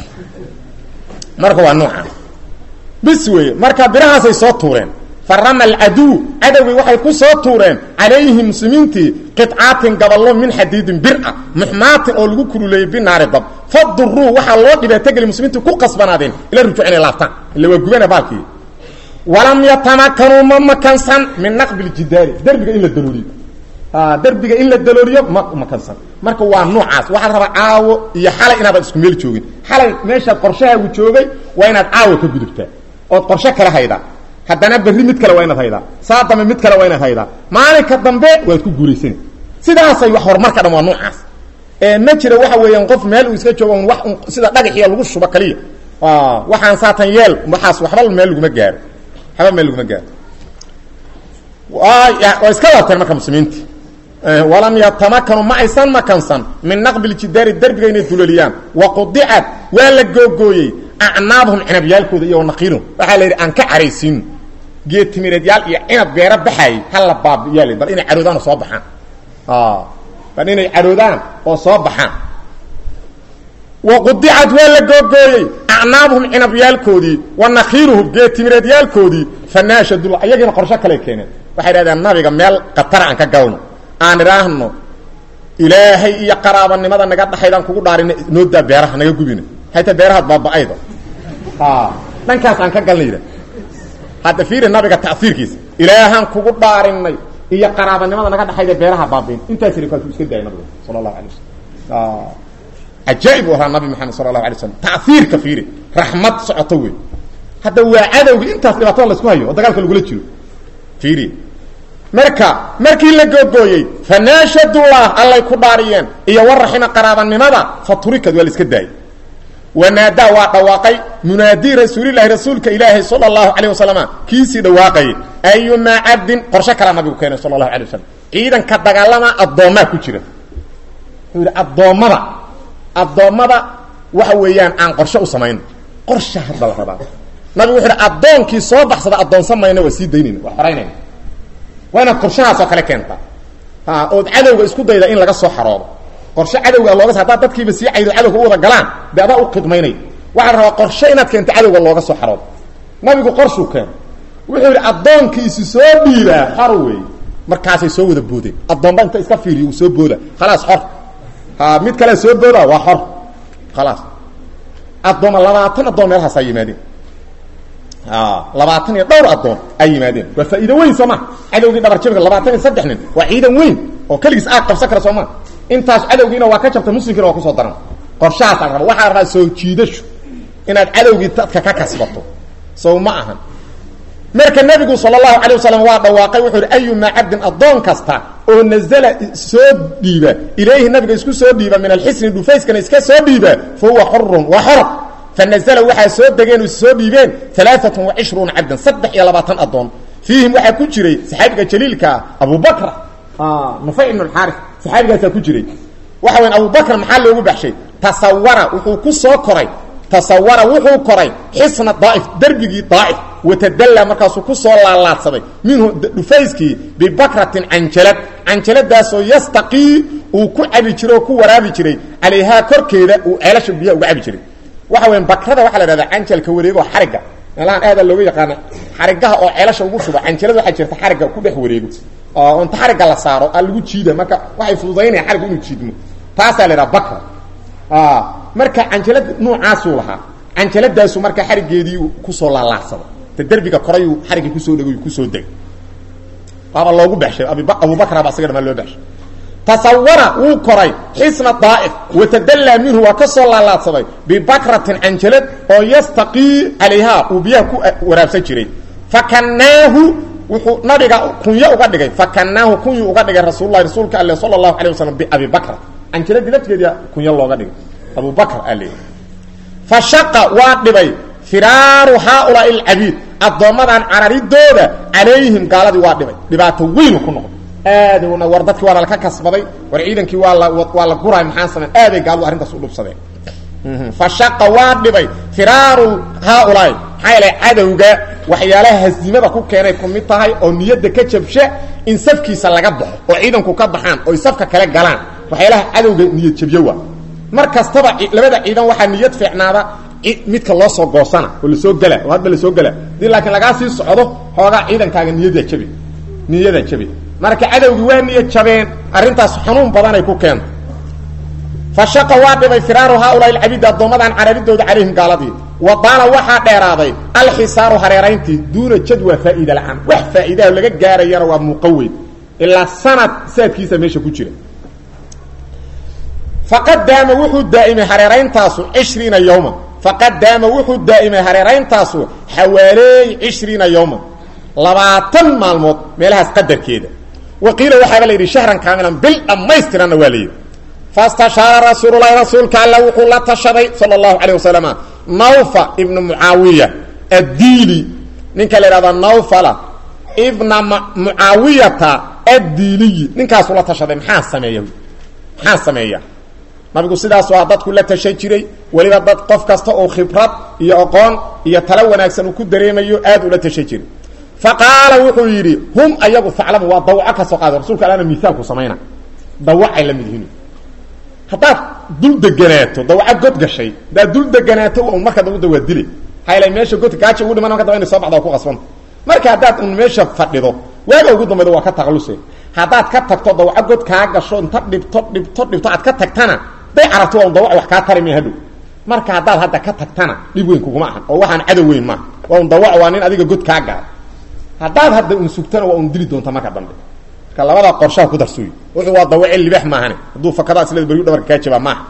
marka waa nooca bis weeye marka birahaasay soo tuureen farama alcaduw cadowgii waxay ku soo tuureen calayhim muslimiintii qicaatin gaballo min xadiidin bir ah muxmaatin oo lagu kululeeyey binaari dab faduruu waxaa loo dhibaatogeli muslimiintii ku qasbanaadeen ila rujuuc inay laabtaan illa waa gubana baalkii walam yatamakanuu ma makansan min naqbi ljidaari derbiga in la dalooliyo derbiga in la dalooliyo ma makansan marka waa noocaas waxaa rabaa caawo iyo xalay inaadan isku meel joogin xalay meeshaad qorshahaagu joogay waa inaad caawo ka gudubtaa ood qorshe kale haydaa haddana berri mid kale waa inaad haydaa saa dambe mid kale waa inaad haydaa maalinka dambe waad ku guulaysani sidaasay wax horumarka dhan waa noocaas ee ma jira waxa weeyaan qof meel uu iska joogo un wax sida dhagaxiya lagu shubo kaliya waxaan saatan yeel waxaas waxba meel laguma gaaro waxba meel laguma gaaro waa iska laabteen marka muslimiinti walam yatamakanu ma aysan makansan min naqbi ljidaari derbiga inay duloliyaan waqudicat waa la googooyey acnaabhum cinabyaalkooda iyo naqiilum waxaa la yidhi aan ka caraysiino geed timireedyaal iyo cinab beero baxaayey hala baabiyaal bal inay caroodaan oo soo baxaan bal inay caroodaan oo soo baxaan waqudicat waa la googooyey acnaabhum cinabyaalkoodii wa nakiiluhum geed timireedyaalkoodii fanaashadula ayagiina qorsho kale keeneen waxay dhahdeen nabiga meel katara aan ka galno aan idhaahno ilaahay iyo qaraabanimada naga dhaxaydaan kugu dhaarina noodaa beeraha naga gubina hayta beerahaad baaba-ayda dhankaas aan ka galna yidha hadda fiiri nabiga taiirkiisa ilaahaan kugu dhaarinay iyo qaraabanimada naga dhaxayda beeraha baabiin intaas ri kaasuu iska daayay nabiga sala allahu alay wasalam cajaaib u ahaa nabi maxamed sala allahu alay slam taiirka fiiri raxmad socoto wey hadda waa cadowga intaas dhibaatada laisku hayo oo dagaalka lagula jiro fiiri marka markii la googooyey fanaashadullah allay ku dhaariyeen iyo waraxima qaraabanimada fa turikad waa la iska daayay wanaadaa waa dhawaaqay munaadii rasuulilahi rasuulka ilaahay sala allahu calayh wasalama kiisii dhawaaqayay ayumaa cabdin qorshe kalaa nabigu keenay sala allahu alay wasalam ciidanka dagaalama addoommaa ku jira wuxuu yidhi addoommada addoommada waxa weeyaan aan qorshe u samayno qorsha hadda la rabaa nabigu wuxu yidhi addoonkii soo baxsada addoonsan mayna waa sii daynayna waa xoraynayna waa inaad qorshahaas oo kale keentaa a ood cadowga isku dayda in laga soo xaroobo qorshe cadowga looga haddaad dadkiiba sii caydo cadowga u wada galaan dee adaa u khidmaynay waxaa la rabaa qorshe inaad keento cadowga looga soo xaroobo nabigu qorshuu keeno wuxuu yidhi addoonkiisi soo dhiibaa xor wey markaasay soo wada boodeen addoonba inta iska fiiriyo uu soo booda khalaas xor ha mid kalea soo booda waa xor khalaas addooma labaatan addoon meelahaasaa yimaadeen labaatan iyo dhowr addoon ay yimaadeen waa faa'iido weyn soo ma cadowgii dhabarjabiga labaatan iyo saddex nin waa ciidan weyn oo keligiis aad qabsan kara soo ma intaas cadowgiina waa ka jabtay muslimkiina waa kusoo daran qorshahaasa la raba waxaa rabaa soo jiidasho inaad cadowgii dadka ka kasbato sow ma ahan marka nebigu sala allahu calay wasalam waa dhawaaqay wuxuu ihi ayumaa cabdin addoon kasta oo nazala soo dhiiba ilayhi nabiga isku soo dhiiba min alxisni dhufayskana iska soo dhiiba fa huwa xurun waa xor fanazla waxaa soo degeen o soo dhiibeen alaaatun wacishruuna cabdan saddex iyo labaatan addoon fiihim waxaa ku jiray saxaabiga jaliilkaa abubakra nufay ibn xaari saxaabigaasaa ku jiray waxa weyan abubakr maxaa loogu baxshay tasawara wuxuu ku soo koray tasawara wuxuu koray xisna daa'if derbigii daa'if watadallaa markaasuu ku soo laalaadsaday minhu dhufayskii bibakratin canjalad canjaladaasoo yastaqii uu ku cabi jiray oo ku waraabi jiray calayhaa korkeeda uu ceelasha biyaha uga cabi jiray waxa weya bakrada waxaa la ihahdaa canjalka wareego xarigga meelahaan aada looga yaqaana xarigaha oo ceelasha ugu shubo canjalada waxaa jirta xarigga ku dhex wareego oo inta xarigga la saaro aa lagu jiida marka waxay fududaynaya xarigga inuu jiidmo taasaa la idhaha bakra marka canjalada noocaasuu lahaa canjaladaasu marka xarigeedii kusoo laalaacsaday te derbiga korayuu xariggii kusoo dhego kusoo degay waaba loogu baxshay abubakra ba asaga dhamaa loo baxshay tasawara wuu koray xisna daa'if watadallaa minhu waa ka soo laalaadsaday bibakratin canjalad oo yastaqii calayhaa uu biyaha ku waraabsan jiray fakannaahu wuxuu nabiga kunyo uga dhigay fakannaahu kunyuu uga dhigay rasuululahi rasuulka alle sala allahu alay wasalam biabi bakra canjaladii lafteedia kunyo looga dhigay abubakr aa leeyahy fa shaqa waa dhibay firaaru haaulaai alcabiid addoommadan cararidooda calayhim gaaladii waa dhibay dhibaato weynu ku noqday aadna war dadkii waana laka kasbaday war ciidankii waa la waa la guray maxaan samayn aaday gaaladu arrintaas u dhubsadeen fa shaqa waa dhibay firaaru haaulaai maxaa yeelay cadowga waxyaalaha hasiimada ku keenay ku mid tahay oo niyadda ka jabsha in safkiisa laga baxo oo ciidanku ka baxaan oy safka kale galaan waxyaalaha cadowga niyad jabyo waa mar kastaba labada ciidan waxaa niyad fiicnaada midka loo soo goosana oo lasoo gela oo hadba lasoo gela hadii laakiin lagaa sii socdo xoogaa ciidankaaga niyada jabi niyada jabi marka cadowgii waa niyad jabeen arrintaas xanuun badanay ku keento fa shaqa waa dhibay firaaru haaulaai alcabiid addoommadan cararidooda calayhim gaaladii wa daala waxaa dheeraaday alxisaaru hareerayntii duuna jadwa faa'iida la-aan wax faa'iidaha laga gaarayana waa muuqaweyn ilaa sanad saadkiisa meesha ku jira faqad daama wuxuu daa'imay hareerayntaasu cishriina yowma faqad daama wuxuu daa'imay hareerayntaasu xawaaleey cishriina yowma labaatan maalmood meelahaas qadarkeeda wa qiila waxaaba la yidhi shahran kaamilan bil dhammaystiranna waa la yidhi fastashaara rasuululahi rasuulka alla wuxuu la tashaday sala allahu calayh wasalama nawfa ibna mucaawiya addiili ninka la yidhahdo nawfala ibna mucaawiyata addiiliyi ninkaasuu la tashaday maxaa sameeya maxaa sameeya nabigu sidaas waa dadku la tashan jiray weliba dad qof kasta oo khibrad iyo aqoon iyo talo wanaagsan uu ku dareemayo aad ula tashan jiray fa qaala wuxuu yidhi hum ayagu faclamu waa dawaco ka soo qaada rasulka alana miaalku samayna dawacay la mid yihiin haddaad dul deganaato dawaco god gashay haddaad dul deganaato un marka dawada waa dile hayla meesha godka gaaja ugu dhiman marka daba inay soo baxda waa ku qasbanta marka haddaad un meesha fadhido waaga ugu dambayda waa ka taqaluse haddaad ka tagto dawaco god kaa gasho inta dhibto dhibto dhibto aad ka tagtana day carabto waa un dawac wax kaa tari maya hadhow marka haddaad hadda ka tagtana dhib weyn kuguma ahan oo waxaan cadow weyn maaha waa un dawac waa nin adiga god kaa gaara haddaad hadda un sugtana waa un dili doonta marka dambe marka labadaa qorshaha ku darsuy wuxuu waa dawace libax maahane hadduu fakadaa isle baryu dhabarka kaa jabaa maaha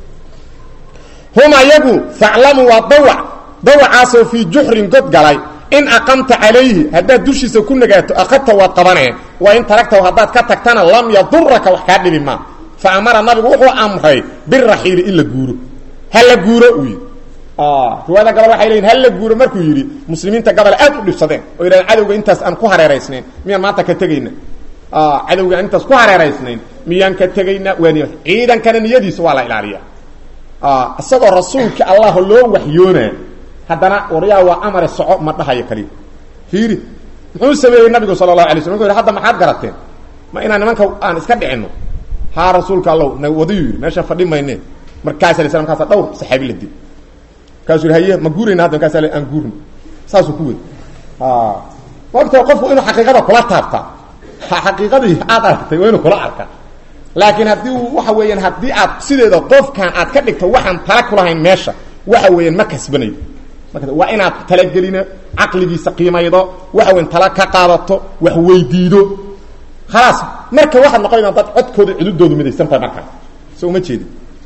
hum ayagu faclamu waa dawac dawacaasoo fii juxrin god galay in aqamta calayhi haddaad dushiisa ku nagaato akadta waad qabanee wa in taragtahu haddaad ka tagtana lam yaduraka wax kaa dhibi maa fa amara nabigu wuxuu amray biraxiili in la guuro ha la guuro uu yidhi riwaayada gabal waxay leyihin ha la guuro markuu yidhi muslimiinta gabal aad u dhibsadeen oo yidhahdeen cadowga intaas aan ku hareeraysnayn miyaan maanta ka tegayna cadowga aan intaas ku hareeraysnayn miyaan ka tegayna waa niy ciidankana niyadiisa waa la ilaaliya isagoo rasuulka allah loo waxyoonaa haddana waryaa waa amare soco ma dhahayo kaliya fiiri muxuu sameeyey nabigu sala allahu alay slam wuxu yidhi hadda maxaad garateen ma inaan nimanka aan iska dhicinno haa rasuulka allow na wadayu yidhi meesha fadhi mayne markaasa la slam kaasa dhawr saxaabi la dil markaasuu yidhi haye ma guurayna hadda markaasa aan guurno saasuu ku wadi maogta qofku inuu xaqiiqada kula taabtaa xaqiiqadii aad aragtay waa inuu kula arkaa laakiin haddii uu waxa weeyaan haddii aad sideeda qofkan aad ka dhigto waxaan tala kulahayn meesha waxa weeyaan ma kasbanayo waa inaad talagelino caqligiisa qiimaydo waxa weyan tala ka qaadato wax weydiido khalaas marka waxaad noqonaysaa dad codkooda cududoodu midaysan tahay markaa so uma jeedi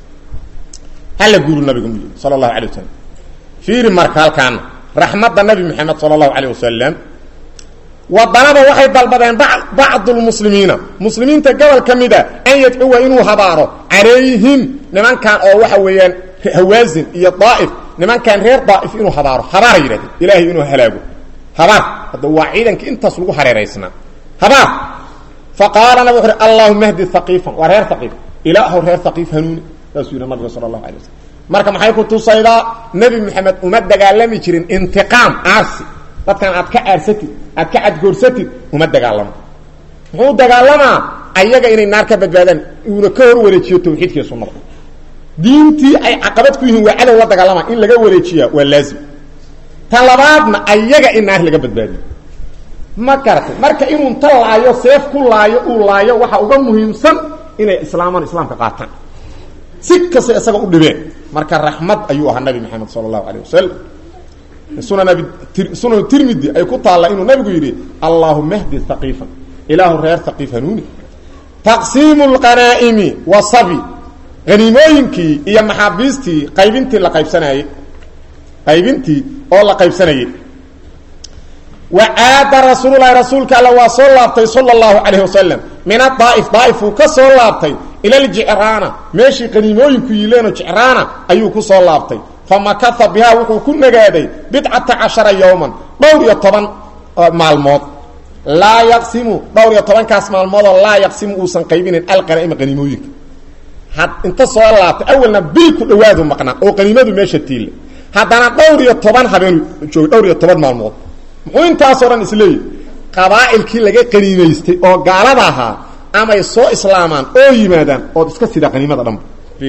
hala guuru nabigu mu yii sala allahu alay wasalam fiiri marka halkaana raxmadda nabi maxamed sala allahu alayh wasalam wadanaba waxay dalbadeen bacdu lmuslimiina muslimiinta gobol ka mida an yadcuwa inuu habaaro calayhim nimankan oo waxa weeyaan hawaasin iyo daa'if nimankan reer daa'if inuu habaaro habaara yidhahdeen ilaahay inuu halaago habaar hadda waa ciidankii intaas lagu hareeraysnaa habaar fa qaala nabig wuxu uhi allahuma hdi haqiifan waa reer haqiif ilaahow reer haqiif hanuuni saasuu yidhi nabiga sala allahu alay wasalam marka maxay ku tusaydaa nebi moxamed uma dagaalami jirin intiqaam aarsi dadkan aad ka aarsatid aad ka cadgoorsatid uma dagaalamo muxuu dagaalamaa ayaga inay naar ka badbaadaan uuna ka hor wareejiyo tawxiidkiiyo sunnada diintii ay caqabad ku yihiin waa cadow la dagaalama in laga wareejiya waa laazim tan labaadna ayaga in naar laga badbaadiyo ma garatay marka inuu inta laayo seef ku laayo uu laayo waxaa uga muhiimsan inay islaamaan islaamka qaataan si kasta isaga u dhibeen marka raxmad ayuu ahaa nabi maxamed sala allahu alayh wasalam sunan abi sunan tirmidi ay ku taalla inuu nabigu yidhi allahuma hdi haqiifan ilaahu reer haqiif hanuuni taqsiimu lqanaa'imi wa sabi haniimooyinkii iyo maxaabiistii qaybintii la qaybsanayey qaybintii oo la qaybsanayey wa caada rasuululahi rasuulka alla waa soo laabtay sala allahu calayh wasalam min adaaif daaif uu ka soo laabtay ila ljicraana meeshii qaniimooyinku yiileenoo jicraana ayuu ku soo laabtay famakaa bihaa wuxuu ku nagaaday bidcata cashara yowman dhowr iyo toban maalmood laa yaqsimu dhowr iyo tobankaas maalmoodoo laa yaqsimu uusan qaybinayn alqanaa'ima qaniimooyinka had inta soo laabtay awalna bil ku dhawaadu maqnaa oo qaniimadu meesha tiille haddana dhowr iyo toban habeenu joogay dhowr iyo toban maalmood muxuu intaasoo dhan isleeyahy qabaa'ilkii laga qaniimaystay oo gaalada ahaa amay soo islaamaan oo yimaadaan ood iska sidaa qaniimada dhanba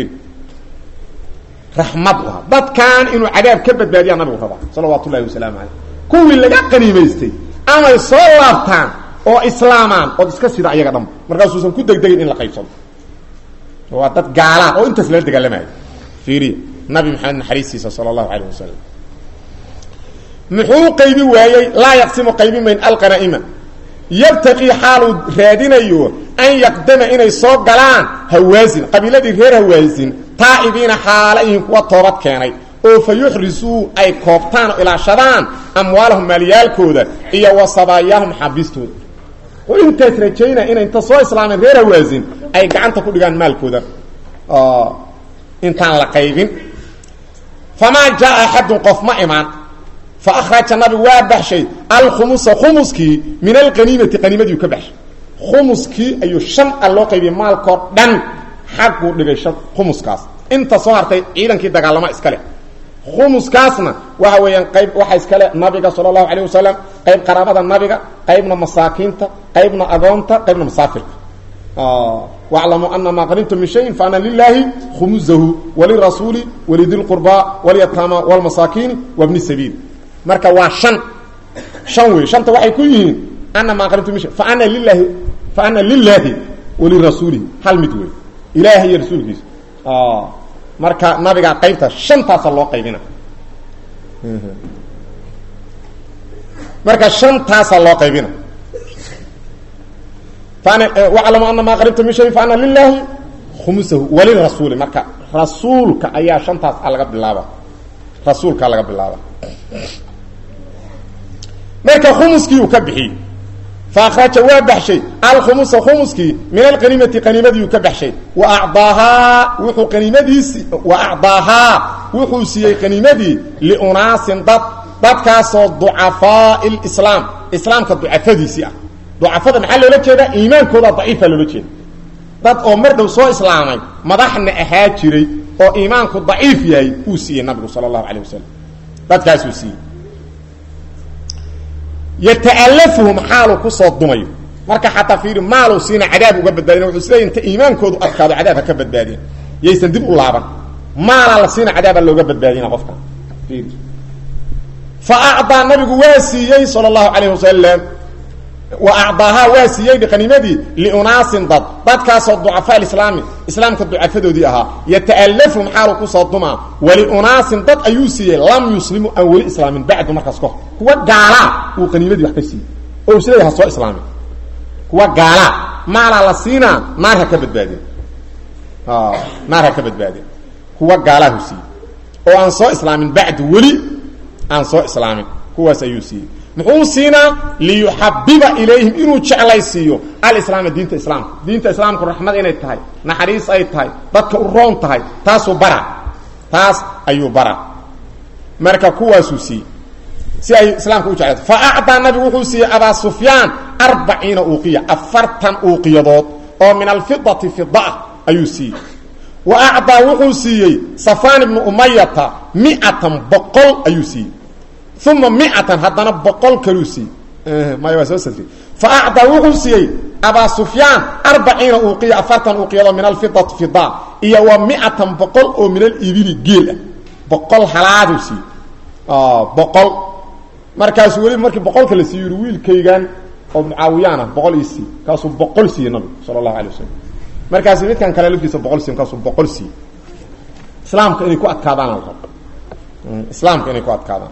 raxmad u aha dadkan inuu cadaab ka badbaadiyaa nabigu rabaa salawaatu ullahi wasalaamu caleyh kuwii laga qaniimaystay amay soo laabtaan oo islaamaan ood iska sida ayaga dhanba markaasuusan ku degdegin in la qaybsado waa dad gaalaa oo intaas lala dagaalamayo fiiriya nabi maxamed naxariistiisa sala allahu calayh wasalam muxuu qaybi waayey laa yaqsimu qaybi mayn alqanaa'ima yabtaqii xaaluu raadinayo an yaqdama inay soo galaan hawaasin qabiiladii reer hawaasin taa'ibiina xaalayihin kuwa toobad keenay oo fa yuxrisuu ay koobtaan oo ilaashadaan amwaalahum maalyaalkooda iyo wa sabaayaahum xaabiistooda oo intaas rajaynaya inay inta soo islaameen reer hawaasin ay gacanta ku dhigaan maalkooda intaan la qaybin famaa jaa axadun qof ma imaan faaraja nabigu waa baxshay alkhumusa khumuskii min alqaniimati qaniimadiiu ka baxshay khumuskii ayuu shan a loo qaybiyey maalkoo dhan xagguu dhigay khumuskaas inta soo hartay ciidankii dagaalama iskale khumuskaasna waxa weeyaan qayb waxa iskale nabiga sala allahu calayh wasalam qayb qaraabada nabiga qaybna masaakiinta qaybna agoonta qaybna masaafirka waclamuu ana maa qanimtum min shayin faana lilaahi khumusahu walirasuuli walidilqurbaa walyataama walmasaakiini wabni sabiil marka waa shan shan wey shanta waxay ku yihiin ana maa qanimtum min shay faana lilaahi faana lilaahi walirasuulihi hal mid wey ilaahay iyo rasuulkiisa marka nabigaa qaybta shantaasa loo qaybina marka shantaasa loo qaybina waclamu ana maa qaribta min shayin faana lilaahi khumusahu walirasuuli marka rasuulka ayaa shantaas a laga bilaaba rasuulkaa laga bilaaba marka khumuskii uu ka bixiyey faaraja waa baxshay alkhumusa khumuskii min alqaniimati qaniimadiiu ka baxshay wa acdaahaa wuxuu qaniimadiisi wa acdaahaa wuxuu siiyey qaniimadii liunaasin dad dadkaasoo ducafaai lislaam islaamka ducafadiisii ah ducafada maxaa loola jeedaa iimaankooda daciifa loola jeeda dad oo mar dhow soo islaamay madaxna ahaa jiray oo iimaanku daciif yahay uu siiyey nabigu sala allahu calayh wasalam dadkaasuu siiyey yata'alafuhum xaaluu kusoo dumayo marka xataa fiiri maaluu siina cadaab uga badbaadina wuxuu siday inta iimaankoodu adkaado cadaab ha ka badbaadiya yaysan dib u laaban maalaa la siina cadaaba looga badbaadina qofka fiiri fa acdaa nabigu waa siiyey sala allahu calayh wasalam wa acdaahaa waa siiyey qaniimadii liunaasin dad dadkaasoo ducafaa islaami islaamka ducafadoodii ahaa yata'alafhum xaaluu kusoo dumaa waliunaasin dad ayuu siiyey lam yuslimuu aan weli islaamin bacdu markaas kahor kuwa gaalaa uu qaniimadii wax ka siiyey oo isleeya ha soo islaamin kuwa gaalaa maalaa la siinaa naar ha ka badbaadin naar ha ka badbaadin kuwa gaalaahu siiyey oo aan soo islaamin bacdu weli aan soo islaamin kuwaas ayuu siiyey muxuu siinaa liyuxabiba ilayhim inuu jeclaysiiyo alislaama diinta islaamka diinta islaamku raxmad inay tahay naxariis ay tahay dadka u roon tahay taasuu bara taas ayuu bara marka kuwaasuu siiyey si ay islaamka u jeclayto fa acdaa nabigu wuxuu siiyey abaa sufyaan arbaciina uuqiya afartan uuqiyadood oo min alfidati fidaa ayuu siiyey wa acdaa wuxuu siiyey safaan ibnu umayata miatan boqol ayuu siiyey uma miatan haddana boqol kaluu siiyey maya waa soo safri fa acdaa wuxuu siiyey abaa sufyaan arbaciina uuqiya afartan uuqiyado min alfidati fida iyo wa miatan boqol oo min alibili geel ah boqol halaaduu siiyey boqol markaasuu weliba markii boqolka la siiy yii wiilkaygan oo mucaawiyaan ah boqol ii siiy kaasuu boqol siiyey nabigu sala allahu alay wasalam markaasu midkan kale laftiisa boqol siiy markaasuu boqol siiyey islaamka inay ku adkaadaan la rabo islaamka inay ku adkaadaan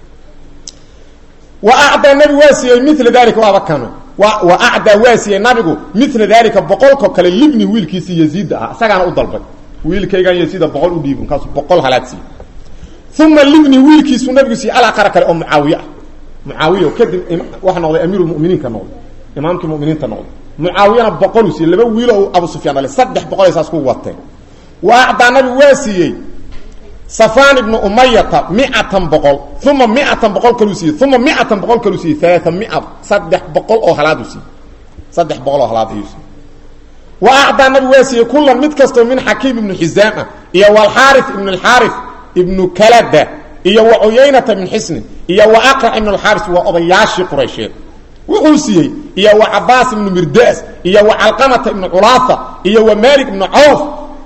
wa acdaa nabigu waa siiyey mila dalika waaba kano wa acdaa waa siiyey nabigu mila dalika boqolko kale libni wiilkiisii yaziida ah isagaana u dalbay wiilkaygan yaziida boqol u dhiib markaasuu boqol halaad siiyey uma libni wiilkiisuu nabigu siiyey alaqara kale oo mucaawiye ah mucaawiya kadib waxa noqday amiirulmuminiinka noqday imaamkii muminiinta noqday mucaawiyana boqoluu siiyey laba wiilo abu sufyaan dhale saddex boqol saas ku wateen wa acdaa nabigu waa siiyey safaan ibnu umayata miatan boqol uma miatan boqol kaluu siiyey uma miatan boqol kaluu siiyey alaaa mia saddex boqol oo halaadu siiyey saddex boqol oo halaad ayuu siiyey wa acdaa nabigu waa siiyey kulan mid kastoo min xakiim ibnu xizaam ah iyo walxaari ibnu alxaari ibnu kalada iyo wa cuyaynata min xisnin iyo wa aqrac ibnu alxaaris waa odayaashii quraysheed wuxuu siiyey iyo wa cabaas ibnu mirdaas iyo wa calqamata ibnu culaafa iyo wa malik ibnu cawf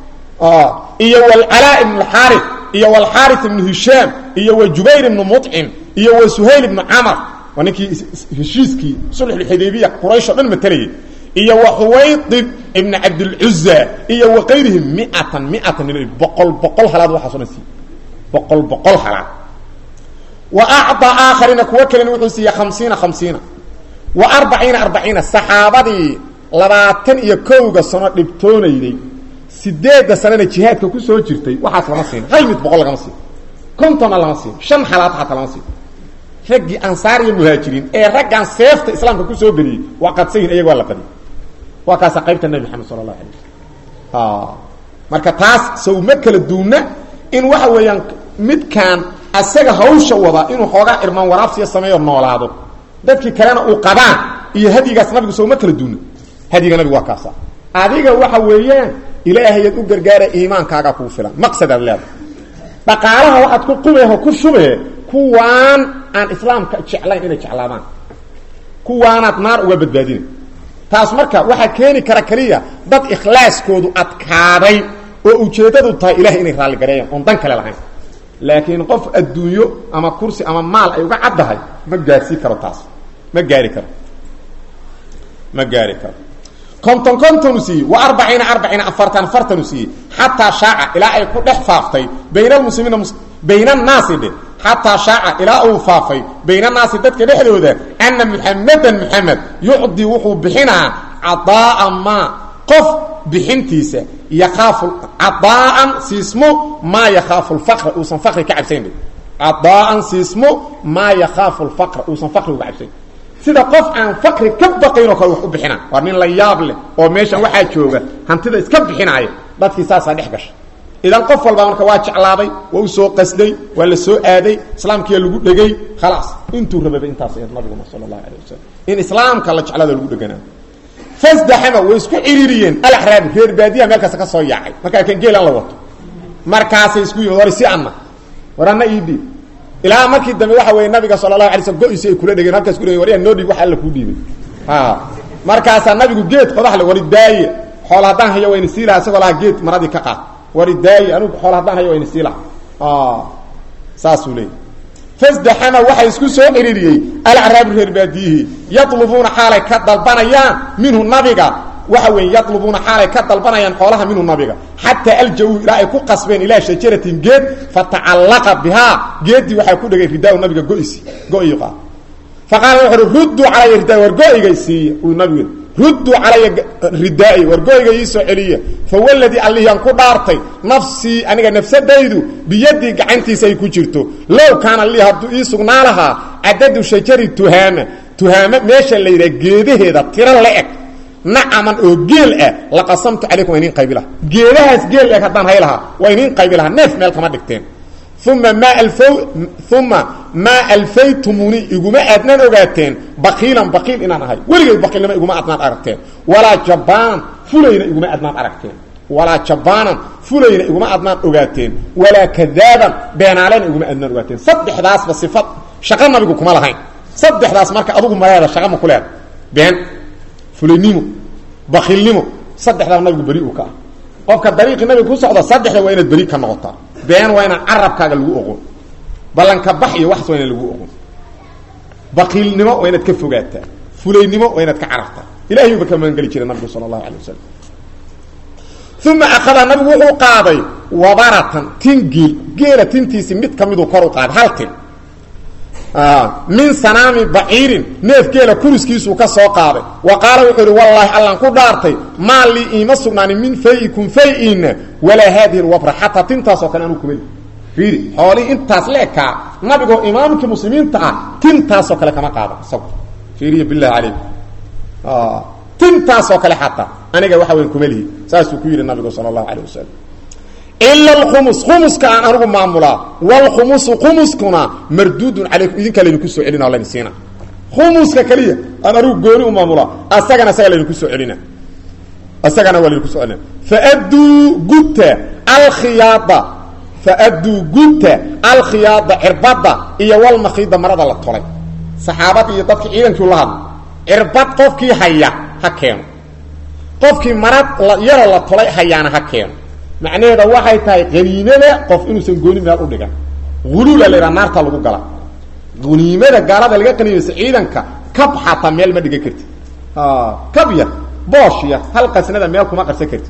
iyo walcalaa ibnu alxaari iyo walxaari ibnu hishaam iyo wa jubayr ibnu mucim iyo wa suhayl ibnu camar waa ninkii heshiiskii sulxulxudaybiya quraysh o dhan matelayay iyo wa xuwaydib ibnu cabdilcuza iyo wa kayrihim miatan miatan min boqol boqol halaad waxaaso dhan siiy boqol boqol halaad wa acdaa aakharina kuwo kalena wuxuu siiyey hamsiina hamsiina wa arbaciina arbaciina saxaabadii labaatan iyo kowga sano dhibtoonayday sideedda sanana jihaadka ku soo jirtay waxaas lama siin hal mid boqol lagama siin kontonna lama siin shan halaad xataa lama siin raggii ansaar iyo muhaajiriin ee raggan seefta islaamka kusoo geliyey waa qadsayin iyaga waa la qadiyay waa kaasa qaybta nebi maxamed sala allahu alay wasalam marka taas sawma kala duuna in waxa weeyaan midkaan asaga hawsha wada inuu xoogaa irmaan waraabsiya sameeyo noolaado dadkii kalena uu qabaan iyo hadyigaas nabigu sawma kala duuna hadyiga nabigu waa kaasa adiga waxa weeyaan ilaahayaad u gargaara iimaankaagaa kuu filan maqsadaad leedahay dhaqaalaha waxaad ku qubeho ku shubee kuwaan aan islaamka jeclayn inay jeclaadaan kuwaanaad naar uga badbaadina taas marka waxaa keeni kara keliya dad ikhlaaskoodu adkaaday oo ujeeddadu tahay ilahay inay raalligareeyaan oon dan kale lahayn laakiin qof adduunyo ama kursi ama maal ay uga caddahay ma gaarsii karo taas ma gaari karo ma gaari karo konton kontonu siiyey wa arbaciina arbaciina afartan afartanu siiyey xataa shaaca ilaa ay ku dhex faaftay bayna almuslimiina bayna annaasi dhe xataa shaaca ilaa uu faafay bayna annaasi dadka dhexdooda ana muxamedan muxamed yucdi wuxuu bixinaa cadaaa maa qof bixintiisa yakaafu cadaaan siismo maa yakhaafu lfaqra uusan faqri ka cabsayn cadaaan siismo maa yakhaafu lfaqra uusan faqri uga cabsayn sida qof aan faqri ka baqaynoo kale wax u bixina waa nin la yaab leh oo meeshan waxaa jooga hantida iska bixinaaya dadkii saasaa dhex gasha idan qof walba marka waa jeclaaday waa u soo qasday waa la soo aaday islaamkiia lagu dhegay khalaas intuu rababa intaas nabiguna sala allahu alay wasalam in islaamka la jeclaado lagu dheganaa fasdaxama way isku ciriiriyeen alaxraabi reer baadiyaha meel kasta ka soo yaacay markaa kan geelan la wato markaasay isku yimid war si anna war anna ii dhiib ilaa markii dambe waxa weeye nabiga sala allahu alay slm go-iisi ay kula dhegeen halkaas ku dhegen waryaa noo dhiib waxa alla kuu dhiibay markaasaa nabigu geed qodaxle wari daaye xool haddaan hayo wayna sii laha isagoo lahaa geed maradii ka qaad wari daaye anugu xool haddaan hayo wayna sii laha saasuu leeyay fasdaxama waxay isku soo ciriiriyey alacraabi reer baadiyihii yadlubuuna xaalay ka dalbanayaan minhu nabiga waxa weeye yadlubuuna xaalay ka dalbanayaan xoolaha minhu nabiga xataa aljawu ilaa ay ku qasbeen ilaa shajaratin geed fatacallaqa bihaa geeddii waxaa ku dhegay ridaa nabiga go-isi go-ii qaad faqaala wuxu uhi rudduu calaya ridaa war go-iga siiya uu nabigu rudduu calaya ridaai war go-iga ii soo celiya fawaladii allihiyaan ku dhaartay nafsii aniga nafsadaydu biyadii gacantiisa ay ku jirto low kaana lii hadduu ii sugnaa lahaa cadadu shajari tuhaama tuhaamo meesha la yidhaha geedaheeda tiro la-eg nacaman oo geel ah laqasamtu calaykum waa inin qaybi laha geedahaas geel eg haddaan hay lahaa waa inin qaybi lahaa neef meel kama dhigteen uma maa alfa uma maa alfaytumuni iguma aadnaan ogaateen bakiilan bakiil inaan ahay weligay bakiilnimo iguma adnaan aragteen walaa jabaan fulayna iguma adnaan aragteen walaa jabaanan fulayna iguma adnaan ogaateen walaa kadaaban beenaalena iguma adnaan ogaateen saddexdaasba sifad shaqo nabigu kuma lahayn saddexdaas marka adugu maleeda shaqa ma ku leeda been fulaynimo bakilnimo saddexdaaba nabigu beri uu ka ah qofka dariiqii nabiga ku socda saddexda waa inaad beri ka noqotaa been waa inaan carabkaaga lagu oqon ballanka bax iyo waxas waa inaan lagu oqon bakiilnimo waa inaad ka fogaataa fulaynimo waa inaad ka carartaa ilahay uba ka magangeli jiray nabigu sala allahu alay wasalam uma akada nabigu wuxuu qaaday wabaratan tin geel geela tintiisii mid ka miduu kor u qaaday hal tin min sanaami baciirin neef geela kuriskiisuu ka soo qaaday wa qaala wuxuu ihi wallaahi allaan ku dhaartay maa lii iima sugnaanin min fayikum fay-ina walaa haadihi lwabra xataa tintaasoo kale anuu kumeli fiiri xoolihii intaas leekaa nabigoo imaamkii muslimiinta ah tintaasoo kale kama qaado isagu fiiriya bilahi calayk tintaasoo kale xataa aniga waxa weyn kumelihi saasuu ku yidhi nabigu sala allahu calayh wasalam ila alkhumus khumuska aan anigu maamulaa waalkhumusu khumuskuna marduudun calaykum idinkaa laydinku soo celina o laydin siina khumuska keliya aan anigu gooni u maamulaa asagana asaga laydinku soo celina asagana waa laydinku soo celina faadduu gudta alkhiyaada faadduu gudta alkhiyaada cirbadda iyo walmakiida marada la tolay saxaabadii iyo dadkii ciidankii la hadla cirbad qofkii haya ha keeno qofkii marad yaroo la tolay hayaana ha keeno macnaheeda waxay tahay haniimada qof inuusan gooni meel u dhigan huluula la yidhaha naarta lagu gala haniimada gaalada laga qanimaysa ciidanka kab xataa meel ma dhigan karti kab yar boosh yar hal qasnada meel kuma qarsan karti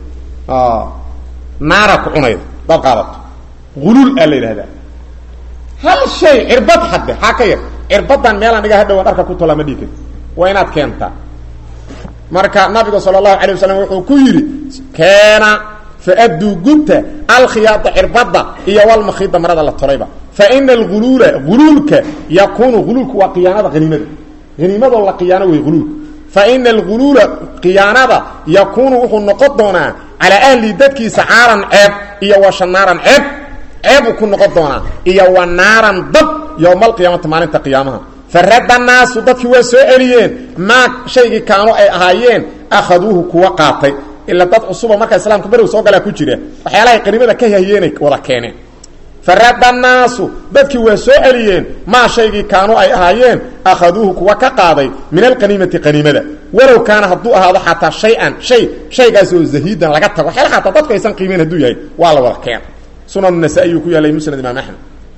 naara ku cunayda dad qaadato huluul aa la yidhahdaa hal shay cirbad hadde haa ka yar cirbadan meelaan dhiga hadhowan dharka ku tola ma dhigi karti waa inaad keentaa marka nabigu sala allahu alay wasalam wuxuu ku yidhi keena faaduu gunta alkhiyaada cirbadda iyo walmakiida marada la tolayba faina alghuluula huluulka yakunu huluulku waa khiyaanada haniimada haniimadoo la khiyaano wey huluulka faina alghuluula khiyaanada yakunu wuxuu noqon doonaa calaa ahli dadkiisa caaran ceeb iyo wa shanaaran ceeb ceebuu ku noqon doonaa iyo wa naaran dab yowma alqiyaamati maalinta qiyaamaha farada naasu dadkii waa soo celiyeen maa shaygii kaanu ay ahaayeen akhaduuhu kuwa qaatay ila dad cusuba markaa islaamka berigu soo galaa ku jira waxyaalahay qaniimada ka hahyeenay wada keeneen farada naasu dadkii waa soo celiyeen maa shaygii kaanu ay ahaayeen akhaduuhu kuwa ka qaaday min alqaniimati qaniimada walow kaana hadduu ahaado xataa shay-an shay shaygaas oo zahiidan laga tago waxyaala xataa dadku aysan qiimeyn hadduu yahay waa la wada keena sunan nasaa-i uu ku yaalay musnad imaam axmed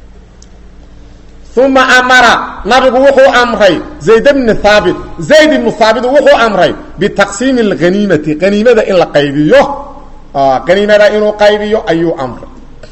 uma amara nabigu wuxuu amray zayd bni haabit zayd ibnu haabit wuxuu amray bitaqsiimi اlhaniimati haniimada in la qaybiyo haniimada inuu qaybiyo ayuu amray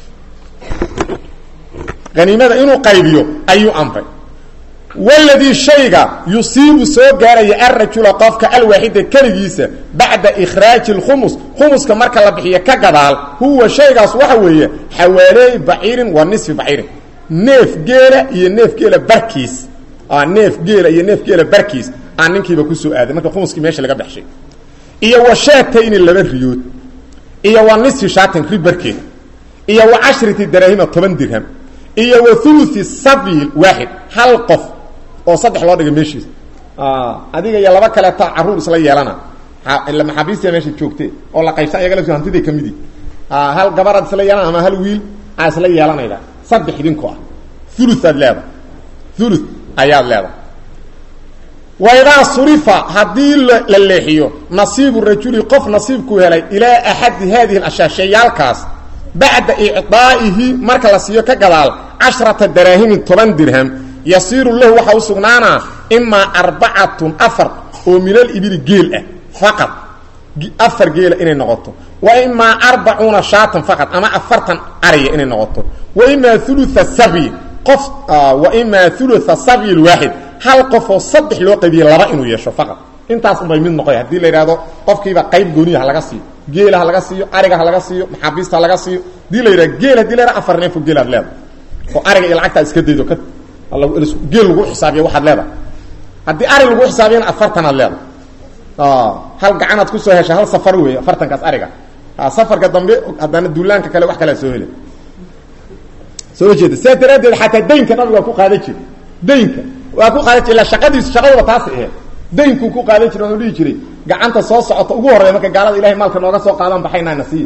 haniimada inuu qaybiyo ayuu amray waladii shayga yusiibu soo gaaraya arajula qofka alwaaxida keligiisa bacda ikhraaji اlkhumus khumuska marka la bixiyo ka gadaal huwa shaygaas waxa weeye xawaaleey baciirin wa nisfi baciirin neef geela iyo neef geela barkiis neef geela iyo neef geela barkiis aan ninkiiba kusoo aaday marka khumuskii meesha laga baxshay iyo wa shaatayni laba riyood iyo wa nisfi shaatan ri barkeed iyo wa cashrati daraahima toban dirham iyo wa thuluthi sabiil waaxid hal qof oo saddex loo dhigay meeshiisa adiga iyo laba kaleeto carruur isla yeelana ila maxaabiistia meesha joogte oo la qaybsan ayaga lafti hantiday ka midi hal gabaraad isla yeelana ama hal wiil aa isla yeelanayda saddex idinkoo ah uluaad leedahay ulu ayaad leedahay waidaa surifa haddii la leexiyo nasiibu rajuli qof nasiibkuu helay ilaa axadi haadihi ashyaa shayaalkaas bacda icdaa'ihi marka la siiyo ka gadaal cashrata daraahimin toban dirham yasiiru lahu waxaa u sugnaanaa imaa arbacatun afar oo minal ibili geel ah faqad afar geela inay noqoto wa imaa arbacuuna shaatan faqad ama afartan ariya inay noqoto wa imaa ulua sabyi qof wa imaa ulua sabyi lwaaxid hal qofoo saddex loo qaybiye laba inuu yeesho faqad intaas unbay mid noqoy haddii la yidhahdo qofkiiba qayb gooniya ha laga siiyo geela ha laga siiyo ariga ha laga siiyo maxaabiista ha laga siiyo hadii la yidhahdo geel hadii la yhahdo afar neefo geelaad leedahay oo ariga iyo lacagtaa iska daydo ka geel lagu xisaabiyo waxaad leedahay haddii ari lagu xisaabiyana afartanaad leedahay hal gacanaad kusoo hesha hal safar wey afartankaas ariga safarka dambe haddana duulaanka kale wax kalea soo hela soo jeeda sidaa daraaddeed xataa daynka nabiga waa ku qaadan jira daynka waa ku qaadan jir ila shaqadiisu shaqadaba taas aheed daynkuu ku qaadan jiray wuxuu dhihi jiray gacanta soo socota ugu horreya marka gaalada ilahay maalka nooga soo qaadaan baxaynaa nasiya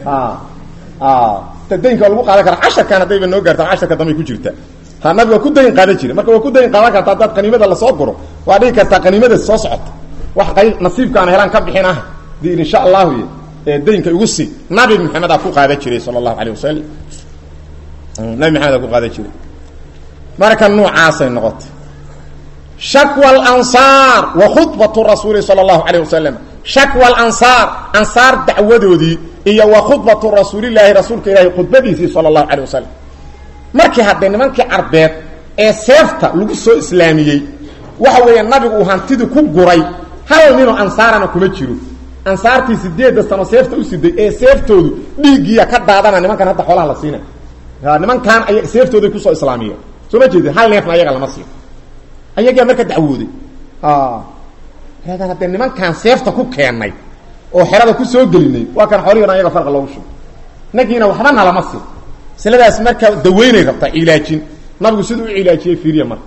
daynka waa lagu qaadan karaa casharkan haddayba noo gaarta casharka dambay ku jirta ha nabiga waa ku dayn qaadan jiray marka waa ku dayn qaadan karta haddaad qaniimada lasoo guro waa dhigi kartaa qaniimada soo socota wax qayb nasiibka aan helaan ka bixin ah di insha allahu ee daynka igu sii nabi maxamed aa ku qaadan jiray sala allahu alayh wasalam nabi maxamed aa ku qaadan jiray marka noocaasay noqotay shakwa alansaar wa khudbatu rasuuli sala allahu calayh wasalam shakwa alansaar ansaar dacwadoodii iyo wa khudbatu rasuulilaahi rasuulka ilaahi khudbadiisii sala allahu calayh wasalam markii haddee nimankii carbeed ee seefta lagu soo islaamiyey waxa weeye nabigu uu hantidii ku guray hal ninoo ansaarana kuma jiro ansaartii sideedda sano seefta u siday ee seeftoodu dhiiggiiya ka daadana nimankan hadda xoolaha la siina nimankan ay seeftooday kusoo islaamiyeen soo ma jeedin hal neefna ayaga lama siiyo ayagaa marka dacwooday haddee nimankaan seefta ku keennay oo xerada ku soo gelinay waa kan xoolihiina ayaga farqa loogu shugo inagiina waxba nalama siin masladaas marka daweynay rabtaa cilaajin nabigu siduu u cilaajiyey fiiriya marka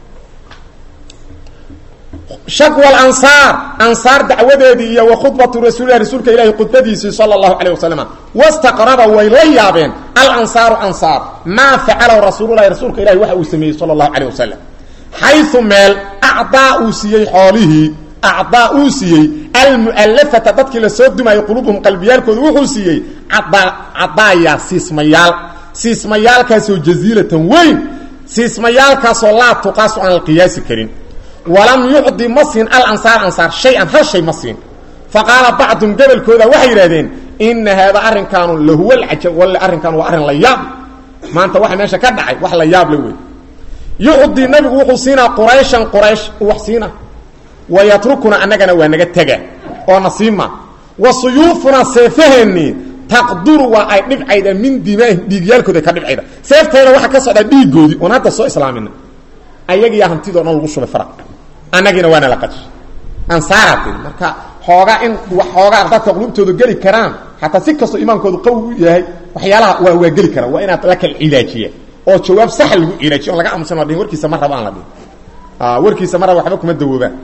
shakwa alansaar ansaar dacwadeedii iyo wa khudbatu rasuulilah rasuulka ilaahi khudbadiisii sala allahu calayh wasalam wastaqraba way la yaabeen alansaaru ansaar maa facalahu rasuululahi rasuulka ilahi waxa uu sameeyey sala allahu calayh wasalam xayu meel acdaa uu siiyey xoolihii acdaa uu siiyey almu'alafata dadkii lasoo dumaayey quluubuhum qalbiyaalkooda wuxuu siiyey cadaaya siismayaal siismayaalkaasoo jaziilatan weyn siismayaalkaasoo laa tuqaasu aan la qiyaasi karin walam yucdi ma siin alansaar ansaar shay-an hal shay ma siin fa qaala bacdum gobolkooda waxay yidhahdeen ina haada arrinkaanu lahuwa alcajab walle arrinkaan waa arrin la yaab maanta waxa meesha ka dhacay wax la yaab le wey yucdi nabigu wuxuu siinaa qurayshan quraysh wax siina wa yatrukuna annagana waa naga tega oo nasiima wa suyuufunaa seefaheenni taqduru waa ay dhibcayda min dimaahim dhiigyaalkooda ka dhibcayda seeftayna waxaa ka socdaa dhiigoodii oon hadda soo islaamina ayagiiyaa hantidoo dhan lagu shubay fara annagiina waana la qaji ansaaraati marka xoogaa in waxoogaa dadka qulubtooda geli karaan xataa si kastoo imaankoodu qawi u yahay waxyaalaha waa waa geli karaan waa inaad la kala cilaajiya oo jawaab saxa lagu cilaajiyo on laga aamusan waa dhihin warkiisa ma raba aan la dhihin warkiisa ma raba waxba kuma dawoobaan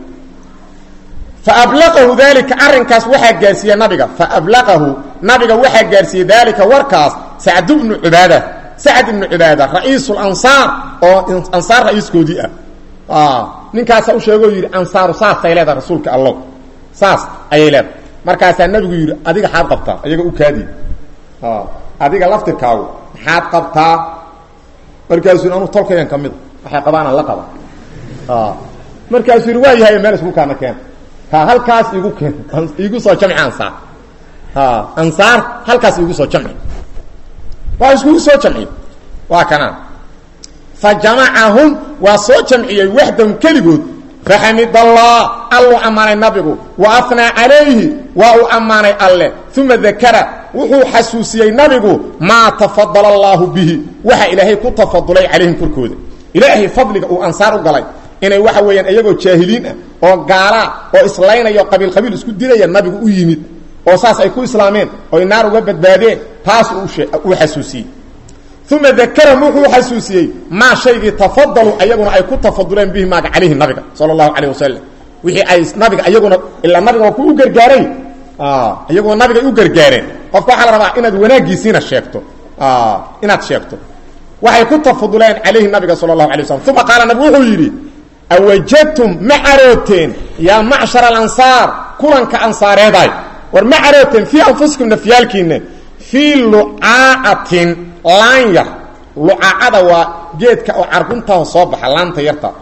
faablaqahu dalika arrinkaas waxaa gaarsiiyey nabiga faablaqahu nabiga waxaa gaarsiiyey daalika warkaas sacd bnu cubaada sacd ibnu cubaada ra-iisu lansaar oo ansaar ra-iiskoodii ah ninkaasa u sheegoo yidhi ansaaru saasay leedahay rasuulka allow saas ayay leedahay markaasaa nabigu yidhi adiga xaad qabtaa ayaga u kaadi adiga laftirkaagu maxaad qabtaa markaasuu anuu tolkayan ka mida waxay qabaanaan la qaba markaasuu yidhi waa yahay meel isku kaana keena ha halkaas igu keen igu soo jamci ansaar ansaar halkaas igu soo jamci waa iskugu soo jamciy waa kanaa fa jamacahum waa soo jamciyey waxdahum keligood faxamid allah alluu ammaanay nabigu wa afnaa calayhi waa uu ammaanay alle uma dakara wuxuu xasuusiyey nabigu maa tafadala allaahu bihi waxa ilaahay ku tafadulay calayhim korkooda ilaahay fadliga uu ansaar u galay inay waxa weeyaan iyagoo jaahiliin ah oo gaalaa oo islaynaya o qabiil qabiil isku dilaya nabigu u yimid oo saas ay ku islaameen oy naar uga badbaadeen taas uu xasuusiyey uma dakarahum wuxuu xasuusiyey maa shaygii tafadalu ayaguna ay ku tafaduleen bihi maaga calayhi nabiga sala allahu calayh wasalam wixii ay nabiga iyaguna ilaa nabiga waa ku u gargaaray iyaguna nabigay u gargaareen qofka waxaa la rabaa inaad wanaaggiisiina sheegto inaad sheegto waxay ku tafaduleen calayhi nabiga sala allahu alay waslam uma qaala nabigu wuxuu yidhi awajadtum ma carooteen yaa macshar alansaar kulanka ansaareeday war ma carooteen fii anfusikum nafyaalkiina fii lucaacatin laan yar lucaacada waa geedka oo carguntaah soo baxa laanta yarta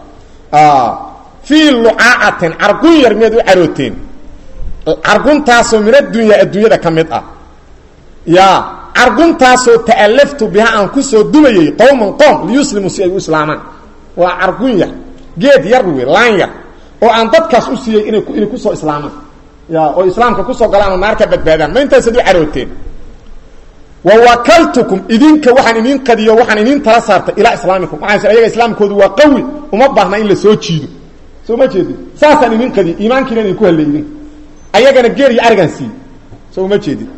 fii lucaacatin cargun yar miyaad u carooteen carguntaasoo min addunya adduunyada ka mid ah ya carguntaasoo ta'alaftu biha aan ku soo dumayey qowman qoom liyuslimuu si ay u islaamaan waa cargun yar geed yar wey laan yar oo aan dadkaas u siiyey inay inay kusoo islaamaan ya oo islaamka kusoo galaan oo naar ka badbaadaan ma intaasaad u carooteen wa wakaltukum idinka waxaan idin qadiyo waxaan idin tala saartay ilaa islaamikum waxaan ayaga islaamkoodu waa qawi uma baahna in la soo jiido soo ma jeedin saasaan idin qadiyo iimaankiina idinku hallay idin ayagana geer iyo arigan siiy soo uma jeedin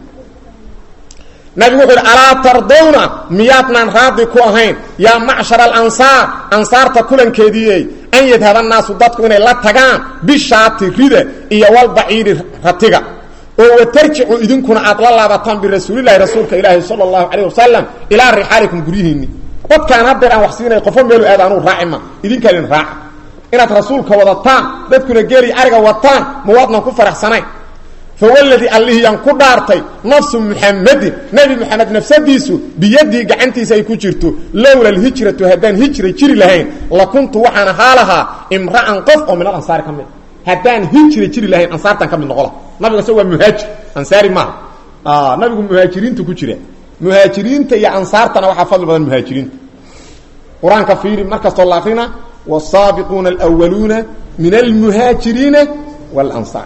nabigu wuxuu yidhi alaa tardawna miyaadnaan raadi ku ahayn yaa macshar alansaar ansaarta kulankeediiey an yadhaba annaasu dadku inay la tagaan bishaati rida iyo walbaciiri ratiga oo watarjicu idinkuna aad la laabataan birasuulilahi rasuulka ilaahi sala allahu calayh wasalam ilaa rixaalikum guryihiinni dadkaan hadeer aan wax siinay qofo meelu aada anuu raacima idinkaan idin raaca inaad rasuulka wadataan dadkuna geeli ariga wataan ma waadnan ku faraxsanayn fawladii allihiyaan ku dhaartay nafsu muxamadin nebi moxamed nafsadiisu biyadii gacantiisa ay ku jirto lowla alhijratu haddaan hijra jiri lahayn lakuntu waxaan ahaa lahaa imra'an qof oo min alansaari ka mid haddaan hijra jiri lahayn ansaartan ka mid noqola nabiga se waa muhaajir ansaari maaha nabigu muhaajiriintu ku jira muhaajiriinta iyo ansaartana waxaa fadli badan muhaajiriinta qur-aanka fiiri markastoo la akrina wsaabiquuna alwaluuna min almuhaajiriina walansaar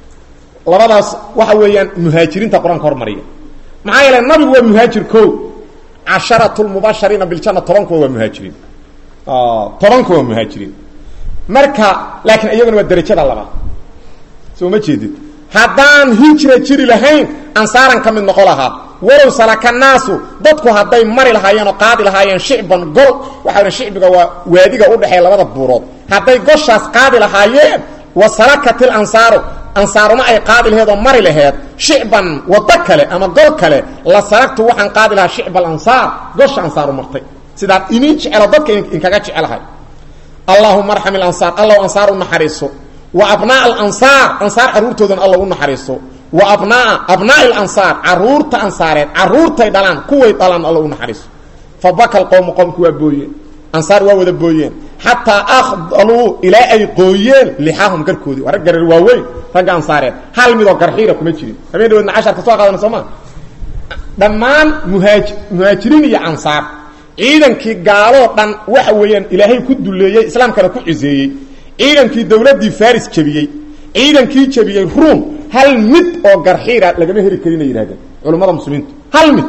labadaas waxa weeyaan muhaajiriinta qur-aanka hormariya maxaa yeele nabigu waa muhaajir ko casharatu lmubashariina biljana tobankuwa waa muhaajiriin tobankuwa waa muhaajiriin marka laakiin iyaguna waa derajada labaad soo ma jeedid haddaan hijra jiri lahayn ansaaran ka mid noqo lahaa walow salaka naasu dadku hadday mari lahaayeen oo qaadi lahaayeen shicban gol waxaa shicbiga waa waadiga udhexeeya labada buurood hadday goshaas qaadi lahaayeen wa salakat ilansaaru ansaaruma ay qaadi laheed oo mari laheed shicban wado kale ama gol kale la salagtu waxaan qaadi lahaa shicba alansaar gosha ansaaru martay sidaad inin jecelo dadka inkaga jecelahay allahuma arxam ilansaar allow ansaar u naxariiso wa abnaa alansaar ansaar carruurtoodana allow u naxariiso wa abnaa abnaa'i alansaar carruurta ansaareed carruurtay dhalaan kuway dhalaan allow u naxariiso fa baka alqowmu qowmku waa booyeen ansaar waa wada booyeen xataa akhdaluu ilaa ay qooyeen lixaahum garkoodii waa rag garar waaweyn ragga ansaareed hal midoo garxiira kuma jirin habeen dhaweedna casharka soo qaadana soo maa dhammaan muhaaj muhaajiriin iyo ansaar ciidankii gaaloo dhan waxa weeyaan ilaahay ku duleeyey islaamkana ku ciseeyey ciidankii dawladdii faris jebiyey ciidankii jebiyey ruum hal mid oo garxiira lagama heli karinay yidhahdeen culummada muslimiintu hal mid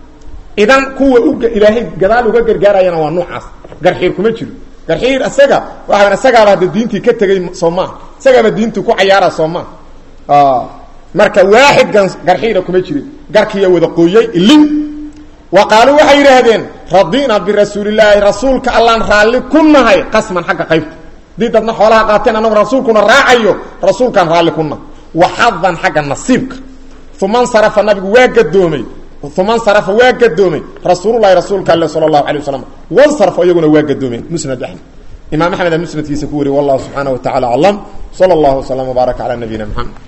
idan kuwa u ilaahay gadaal uga gargaarayana waa noocaas garxiir kuma jiro garxiir isaga waa isagaaba hadda diintii ka tegey soo maaha isagaaba diintii ku cayaara soo maaha marka waaxid garxiira kuma jirin garkiiya wada qooyey ilin wa qaaluu waxay yidhaahdeen radina birasuulillaahi rasuulka allaan raalli ku nahay qasman xagga qaybta hadii dadna xoolaha qaateen annagu rasuulkuna raacayo rasuulkaan raalli ku nahay wa xadan xagga nasiibka uma nsarafa nabigu waa gadoomay uma nsarafa waa gadoomay rasuululahi rasuulka alle sala allahu alay wasalam wansarafo iyaguna waa gadoomeen musnad axmed imaam axmed a musnadkiisa ku wariy wallahu subxaana wa tacala aclam sala allahu waslama wbaaraka cala nabiyina mxamed